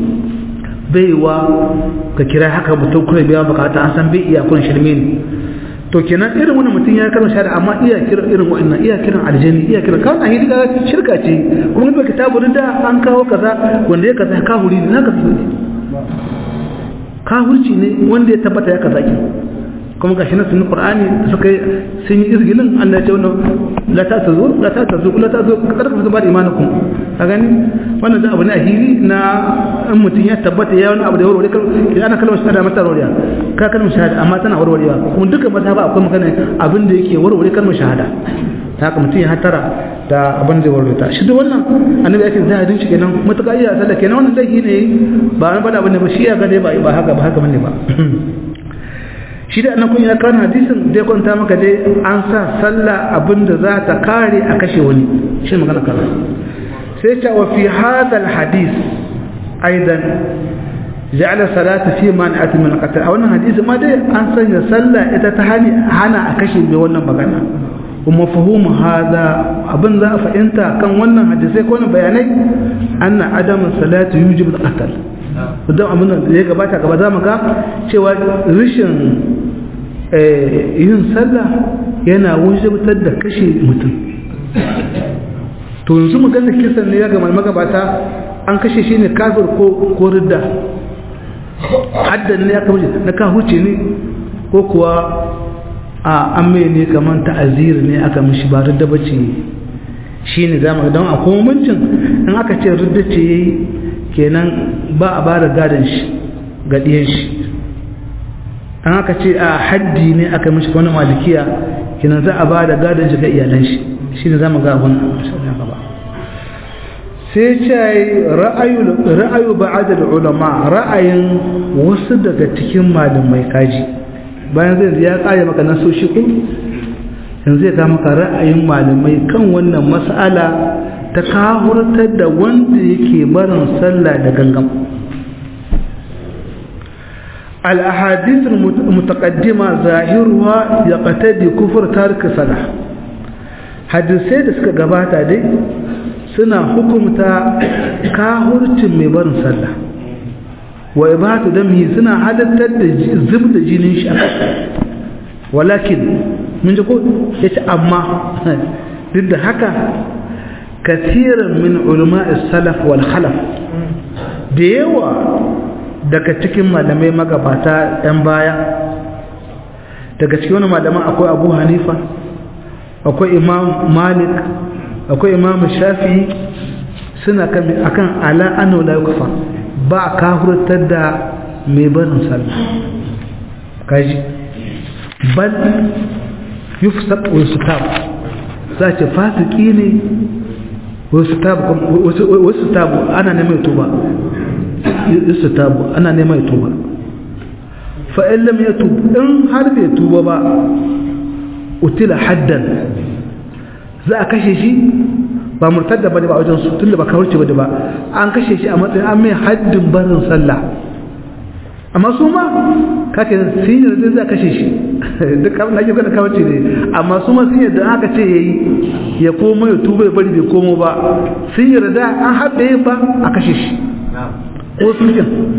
baiwa ka kira haka mutum kuma biyan bukata an san bai iya kurin shirme ne to kenan irin wani mutum ya kalmar shahada amma iya kira irin wa'annan iya kiran aljani iya kiran kawai ahidi ga shirka ce kuma ba kitabu da an kawo kaza wanda ya kaza ka huri ne naka ne kafirci ne wanda ya tabbata ya kaza ki kuma gashi na sunan qur'ani suka sun yi izgilin Allah ya ce wannan la ta tazu la ta tazu la ta tazu kada ku zubar imanakum ka gani wannan da abu ne ahili na in mutum ya tabbata ya wani abu da warware kan ana kalmar shahada mata warware ka kalmar shahada amma tana warwarewa kuma duka mazhaba akwai magana abin da yake warware kalmar shahada ta haka mutum ya hatara da abin da warware ta shi da wannan annabi yake zai hadin shi kenan mutaka iya sallah kenan wannan laifi ne ba an bada abin da ba shi ya gane ba ba haka ba haka bane ba shi da annabi ya kana hadisin zai kwanta maka dai an sa sallah abin da za ta kare a kashe wani shi magana kaza sai ta wa fi hadha al hadith aidan ja'ala salata fi man'ati min qatl a wannan hadisi ma dai an sanya sallah ita ta hani hana a kashe mai wannan magana kuma fahimu hada abin za a fahimta kan wannan hadisai ko wannan bayanai anna adamu salatu yujibu al-qatl don abin da ya gabata gaba za mu ga cewa rishin yin sallah yana wujibtar da kashe mutum to yanzu maganar kisan ne ya gama magabata an kashe shi ne kafir ko ridda haddan ne ya kamar na kahuce ne ko kuwa a an mai ne kamar ta'azir ne aka mishi ba ridda bace shi ne zama don a komancin in aka ce ridda ce yayi kenan ba a ba da gadon shi ga ɗiyan shi an aka ce a haddi ne aka mishi wani malikiya kenan za a ba da gadon shi ga iyalan shi shi ne zama ga abin gaba sai ce ra'ayu ba'adar ulama ra'ayin wasu daga cikin malamai kaji bayan zai ya kare maka nasoshi ko yanzu ya maka ra'ayin malamai kan wannan mas'ala ta kahurtar da wanda yake barin sallah da gangan al-ahadith al-mutaqaddima zahiruha yaqtadi kufr tark salah hadisai da suka gabata dai suna hukumta kahurcin mai barin sallah wa ibatu dami suna hadattar da zub da jinin shi walakin mun ji ko yace amma duk da haka kasiran min ulama salaf wal khalaf da yawa daga cikin malamai magabata ɗan baya daga cikin wani malaman akwai abu hanifa akwai imam malik akwai imam shafi suna akan ala ano la yukafa ba ka hurtar da mai barin sallah kaji bal yufsaq wa yusatab za ce fasiki ne wasu tabu ana neman tuba wasu tabu ana neman tuba fa'in lam ya tuba in har bai tuba ba utila haddan za a kashe shi ba murtadda bane ba wajen su tunda ba kawarci bane ba an kashe shi a matsayin an mai haddin barin sallah amma su ma kake sun yarda za kashe shi duk abin da ake kada kawace ne amma su ma sun yarda aka ce yayi ya komo ya tuba ya bari bai komo ba sun yarda an haɗe ba a kashe shi ko sun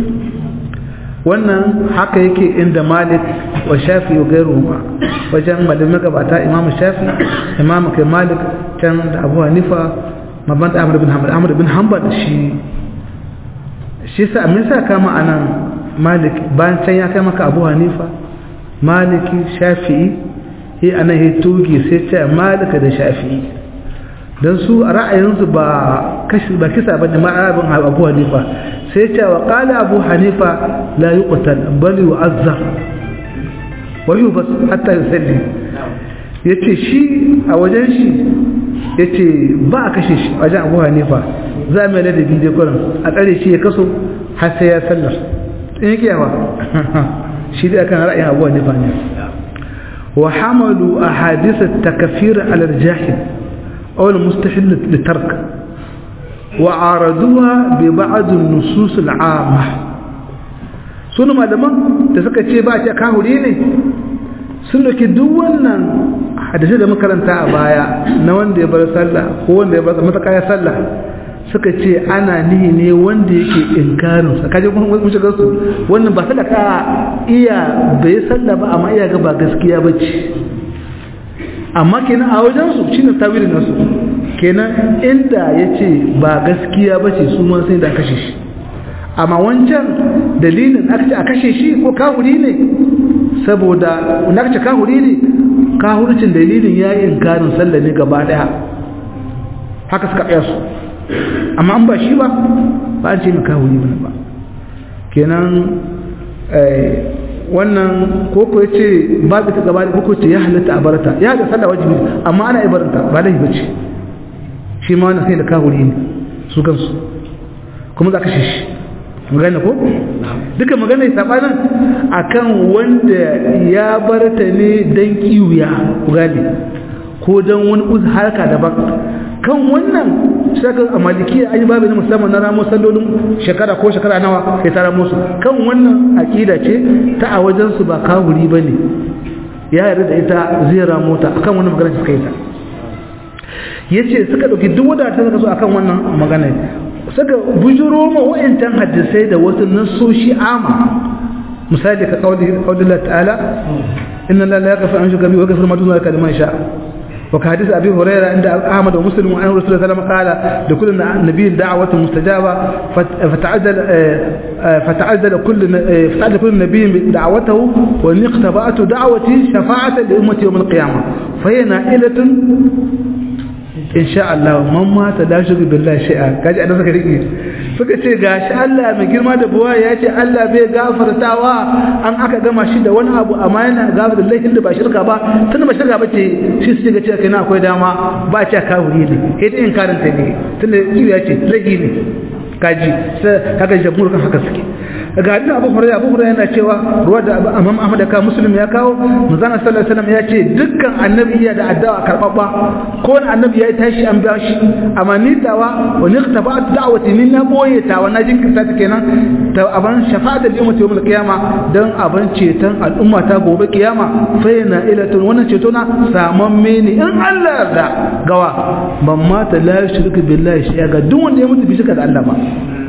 wannan haka yake inda malik wa shafi wa gairu ba wajen malamin gabata imam shafi imam kai malik can da abu hanifa mabanta ahmad bin hanbal ahmad bin hanbal shi shi sa me sa kama anan malik bayan can ya kai maka abu hanifa maliki shafi'i yi anan ya tugi sai ce malika da shafi'i don su a ra'ayinsu ba kashi ba kisa bane ma abin abu hanifa sai ce wa qala abu hanifa la yuqtal bal yu'azzar wa yubas hatta yusalli yace shi a wajen shi yace ba a kashe shi wajen abu hanifa za mu da bide kuran a tsare shi ya kaso har sai ya sallar in yake yawa shi da kan ra'ayin abu hanifa ne wa hamalu ahadith at-takfir ala al-jahil أو المستحيل للترك وعارضوها ببعض النصوص العامة sunu malaman da suka ce ba ta kahuri ne sun dauki duk wannan hadisi da makaranta a baya na wanda ya bar sallah ko wanda ya bar mataka ya sallah suka ce ana nihi ne wanda yake inkarin sa kaje kun mun shiga su wannan ba sadaka iya bai sallah ba amma iya ga ba gaskiya bace amma kenan a wajensu shi ne tawilin nasu kenan inda ya ce ba gaskiya ba ce su sai da kashe shi amma wancan dalilin aka ce a kashe shi ko kahuri ne saboda wanda aka ce kahuri ne kahurcin dalilin ya yi inkarin sallah ne gaba daya haka suka ɗaya su amma an ba shi ba ba an ce mai kahuri ba kenan wannan koko ya ce babu ta gaba da koko ce ya halatta a barata ya da sallah wajibi amma ana ibaranta ba laifi bace shi ma wannan sai da kahuri ne su kansu kuma za ka shi shi magana ko duka magana ya sabanin akan wanda ya barta ne dan kiwuya ku gane ko dan wani uz harka daban kan wannan shakar a malikiya an yi babu na musamman na ramo sallolin shekara ko shekara nawa sai ta ramo su kan wannan aƙida ce ta a wajensu ba kawuri ba ne ya yarda da ita zai ramo ta akan wannan magana suka yi ta ya ce suka ɗauki duk wadda ta suka so akan wannan magana suka bujuro ma wa'incan hadisai da wasu nasoshi ama misali ka kaulin ta'ala inna la yaghfiru an shirka bihi wa yaghfiru ma duna zalika liman sha'a وكحديث أبي هريرة عند أحمد ومسلم وأن رسول الله صلى الله عليه وسلم قال لكل نبي دعوة مستجابة فتعجل فتعجل كل فتعجل كل نبي دعوته وإن اقتبأت دعوتي شفاعة لأمتي يوم القيامة فهي نائلة in sha Allah man mata la shirku billahi shay'a kaji annabi suka rike suka ce gashi Allah mai girma da buwa ya ce Allah bai gafartawa an aka gama shi da wani abu amma yana gafarta laifin da ba shirka ba tunda ba shirka bace shi su ga cewa kai na akwai dama ba ce kawuri ne sai dai in karanta ne tunda ya ce laifi ne kaji sai kaga jamhur kan haka suke ga hadin Abu Hurairah Abu Hurairah yana cewa ruwa da Imam Ahmad ka Muslim ya kawo manzon sallallahu alaihi wasallam ya ce dukkan annabi ya da addu'a karbabba ko wani annabi ya tashi an biya shi amma ni tawa wa niqtaba da'wati ni na boye tawa na jinkirta ta kenan ta aban shafa'at da ummati yawmul qiyama dan aban ceton al'umma ta gobe kiyama fa yana ilatun wannan ceto na saman mene in Allah yarda gawa ban mata la yushriku billahi shay'a ga duk wanda ya mutu bi shirka da Allah ba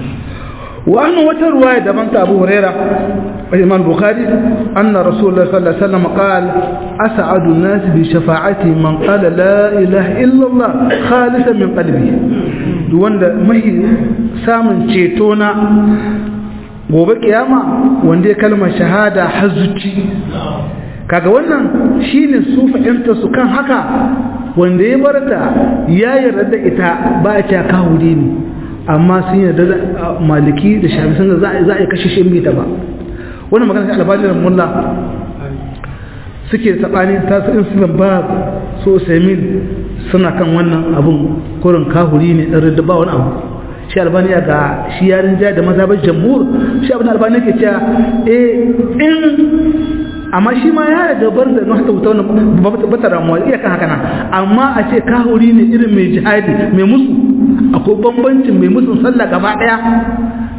وأن وترواية دمنت أبو هريرة الإمام البخاري أن رسول الله صلى الله عليه وسلم قال أسعد الناس بشفاعتي من قال لا إله إلا الله خالصا من قلبه wanda mai samun cetona gobe kiyama wanda ya kalmar shahada hazuci kaga wannan shine su fahimta su kan haka wanda ya barta ya yarda da ita ba ta kawuri ne amma sun yarda da maliki da shafi sun za a kashe shi ta ba wannan magana sai albajiran mulla suke tsakani ta su in sunan ba so semin suna kan wannan abun kurin kahuri ne ɗan da ba wani abu shi albaniya ga shi yarin jaya da mazhabar jamhur shi abin albaniya ke cewa eh in amma shi ma ya da bar da nuna wuta wannan ba ta ramuwa iya kan haka nan amma a ce kahuri ne irin mai jihadi mai musu akwai bambancin mai musun sallah gaba daya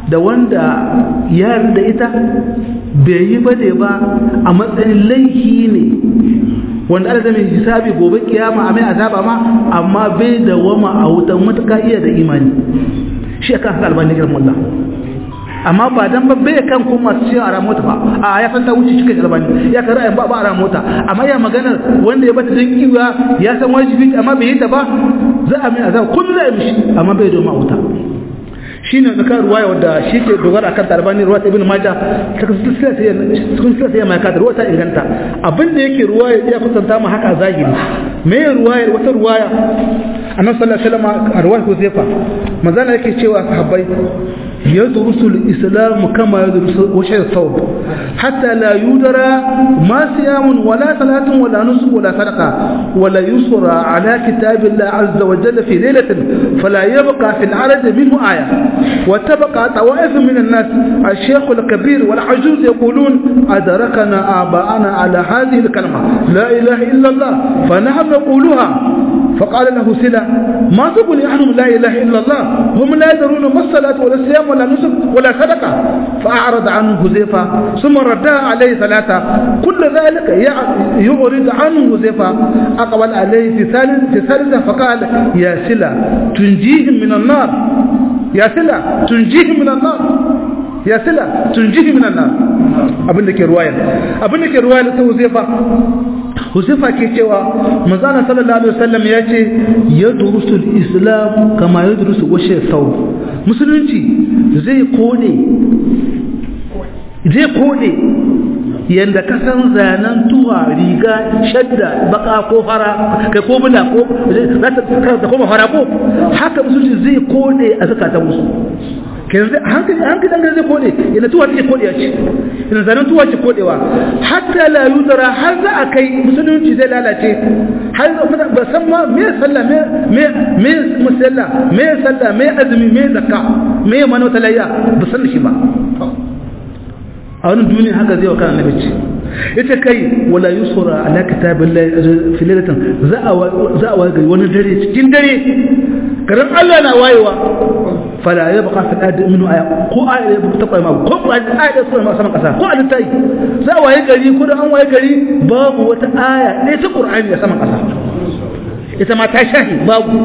da wanda ya da ita bai yi ba ne ba a matsayin laifi ne wanda ana zama hisabi gobe kiyama a mai azaba ma amma bai da wama a wutan matuka iya da imani shi aka haka albani gidan mullah amma ba dan ba bai kan kuma su ce a ramota ba a ya san ta wuce cikin albani ya kan ra'ayin ba ba a ramota amma ya magana wanda ya bata dan kiwa ya san wajibi amma bai yi ta ba za a mai azaba kullu za a mishi amma bai da wama a wuta shine da kan ruwaya wadda shi ke dogara akan tarbani ruwa ta ibn majah ta kasu silsila sai mai kadar ruwa ta inganta abin da yake ruwaya ya kusanta mu haka zahiri me ruwaya wata ruwaya annabi sallallahu alaihi wasallam a ruwaya Huzaifa manzana yake cewa sahabbai يدرس الإسلام كما يدرس وشي الثوب حتى لا يدرى ما صيام ولا صلاة ولا نسك ولا صدقة ولا يسرى على كتاب الله عز وجل في ليلة فلا يبقى في العرض منه آية وتبقى طوائف من الناس الشيخ الكبير والعجوز يقولون أدركنا آباءنا على هذه الكلمة لا إله إلا الله فنحن نقولها فقال له سلا ما تقول عنهم لا إله إلا الله هم لا يدرون ما الصلاة ولا الصيام ولا نسك ولا صدقة فأعرض عنه هزيفة ثم ردها عليه ثلاثة كل ذلك يعرض عنه هزيفة أقبل عليه في ثالث في ثالثة فقال يا سلا تنجيهم من النار يا سلا تنجيهم من النار ya sila tunjihi minan nan abin da ke ruwaya abin da ke ruwaya ta Huzaifa Huzaifa ke cewa manzana sallallahu alaihi wasallam ya ce ya durusul islam kama ya durusu washe sau musulunci zai kone zai kone yanda ka san zanen tuwa riga shadda baka ko fara kai ko bula ko za ta koma fara ko haka musulunci zai kone a zakatan musu kenan hankali hankali dan zai kode ina tuwa take kodewa ce ina zanen tuwa ce kodewa hatta la yudra har za a kai musulunci zai lalace har ba san ma me sallah me me me musalla me sallah me azumi me zakka me mano talayya ba san shi ba a wannan duniya haka zai wa kana nabi ce yace kai wala yusra ala kitabillahi fi lailatin za a za a ga wani dare cikin dare garin Allah na wayewa fala ya baka fi ɗadi minu aya ko aya ya ta kwai ma ko aya ya kuma ma saman ƙasa ko a tayi za a waye gari ko da an waye gari babu wata aya ne ta Qur'ani ya saman ƙasa ita ma ta shahi babu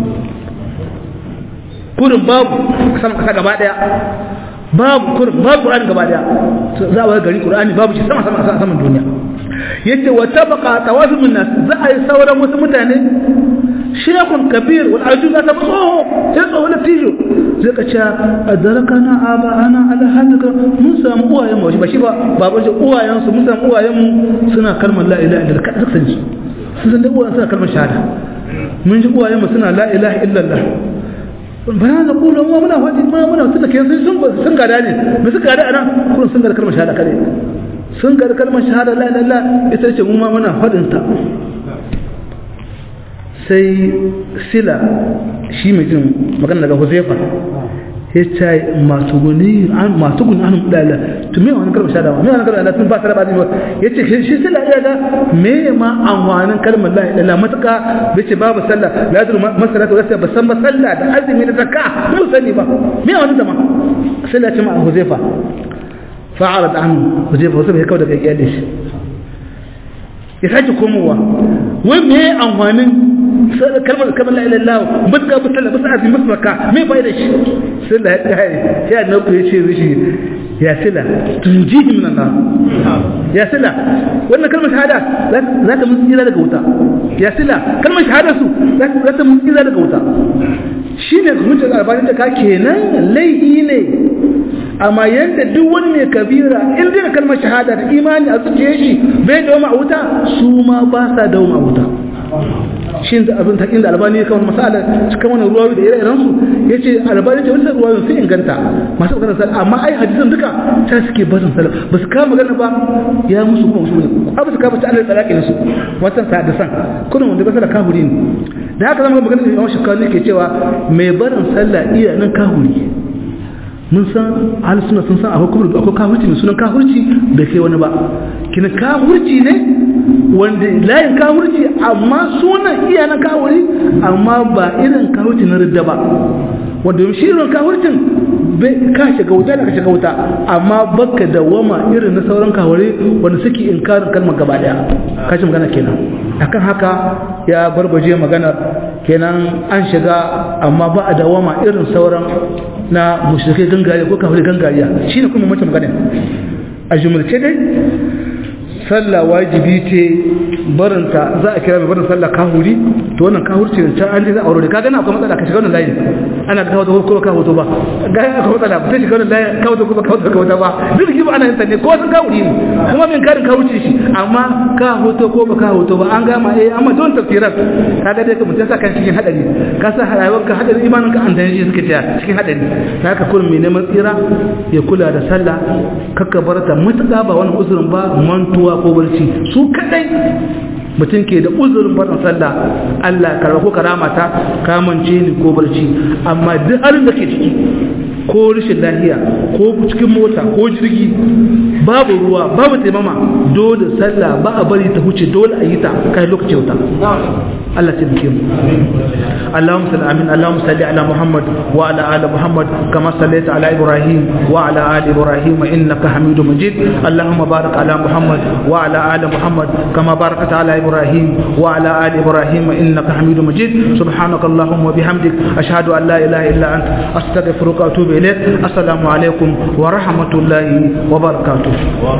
kurin babu saman ƙasa gaba ɗaya babu kurin babu Qur'ani gaba ɗaya za a waye gari Qur'ani babu shi sama sama saman duniya yace wa tabaqa tawafu min nas za a yi sauran wasu mutane shekun kabir wal arjun ta tsoho sai tsoho na tijo zai ka ce adarakana aba ana ala hadaka mun samu uwayen mu ba shi ba baban shi uwayen su mun samu uwayen mu suna kalmar la ilaha illallah kada san ji sun san da uwayen suna kalmar shahada mun ji uwayen mu suna la ilaha illallah bayan da kula mu muna wadi ma muna tunda kai sun sun gada ne mu suka gada anan kun sun gada kalmar shahada kare sun gada kalmar shahada la ilaha illallah ita ce mu ma muna fadin ta sai sila shi mai jin magana daga huzaifa ya ce masu guni masu guni an mudala to me wani kalmar shada me wani kalmar Allah tun ba ta rabani ba ya ce shi sila ya ga me ma amfanin kalmar la ilaha matuka bai ce babu sallah la yadru masalatu wala ba san ba sallah da azumi da zakka mu sani ba me wani zama sila ce ma huzaifa fa'arad anhu huzaifa huzaifa ya kawo daga iyalin shi ya sake komowa wai me amfanin kalmar kamar la ilaha illallah mutka musalla musa azim musmaka me bai da shi sai da ya ya na ku yace rishi ya sila tunjihi min Allah ya sila wannan kalmar shahada za ta mun tsira daga wuta ya sila kalmar shahada su za ta mun tsira daga wuta shine hujjar albani da ka kenan laihi ne amma yanda duk wani mai kabira in dai kalmar shahada da imani a zuciyar shi bai dawo a wuta su ma ba sa dawo a wuta shi da abin takin da albani kawai masala cikin wani ruwawi da ire-iren su ya ce albani ce wani ruwawi sun inganta masu maganar sallah amma ai hadisan duka ta suke barin sallah ba su kama magana ba ya musu kuma musu ne ba su kama ta alal talaki ne su watan hadisan kuna wanda ba sallah kahuri ne da haka zama magana da yawan shekaru ne ke cewa mai barin sallah iya nan kahuri mun san ahli suna sun san akwai kubur akwai kafirci mai sunan kafirci bai kai wani ba kina kafirci ne wanda layin kafirci amma sunan iya na kafiri amma ba irin kafirci na ridda ba wanda shi irin kafircin ka shiga wuta da ka shiga wuta amma baka da wama irin na sauran kawari wanda suke inkarin kalmar gaba daya kashi magana kenan akan haka ya barbaje maganar kenan an shiga amma ba a dawama irin sauran na mushrikai gangariya ko kawai gangariya shine kuma mace magana a jumulce dai sallah wajibi ce barinta za a kira mai barin sallah kahuri to wannan kahurci ne can an ji za a aure ka gana akwai matsala ka shiga wannan layin ana kawo da ko ka hoto ba ga akwai matsala ba sai shiga wannan layin kawo da ko ka hoto ka hoto ba duk ba ana yin sanne ko sun kahuri ne kuma min karin kahurci shi amma ka hoto ko ba ka hoto ba an gama eh amma don tafsirar ka ga dai ka mutum sa kan cikin hadari ka sa rayuwar ka hadari imanin ka an dan shi suke tiya cikin hadari ta haka kullum mai neman tsira ya kula da sallah kakka barata mutuka ba wani uzurin ba mantuwa ko barci su kadai mutum ke da uzurin barin sallah Allah karba ko karama ta kamance ni ko barci amma duk halin da ke ciki ko rashin lafiya ko cikin mota ko jirgi babu ruwa babu taimama dole sallah ba a bari ta huce dole a yi ta kai lokaci wuta Allah ta bike mu Allahumma salli amin Allahumma salli ala Muhammad wa ala ali Muhammad kama sallaita ala Ibrahim wa ala ali Ibrahim innaka Hamidum Majid Allahumma barik ala Muhammad wa ala ali Muhammad kama barakta ala Ibrahim wa ala ali Ibrahim innaka Hamidum Majid subhanaka Allahumma bihamdik ashhadu an la ilaha illa anta astaghfiruka wa atubu ilayk assalamu alaikum wa rahmatullahi wa barakatuh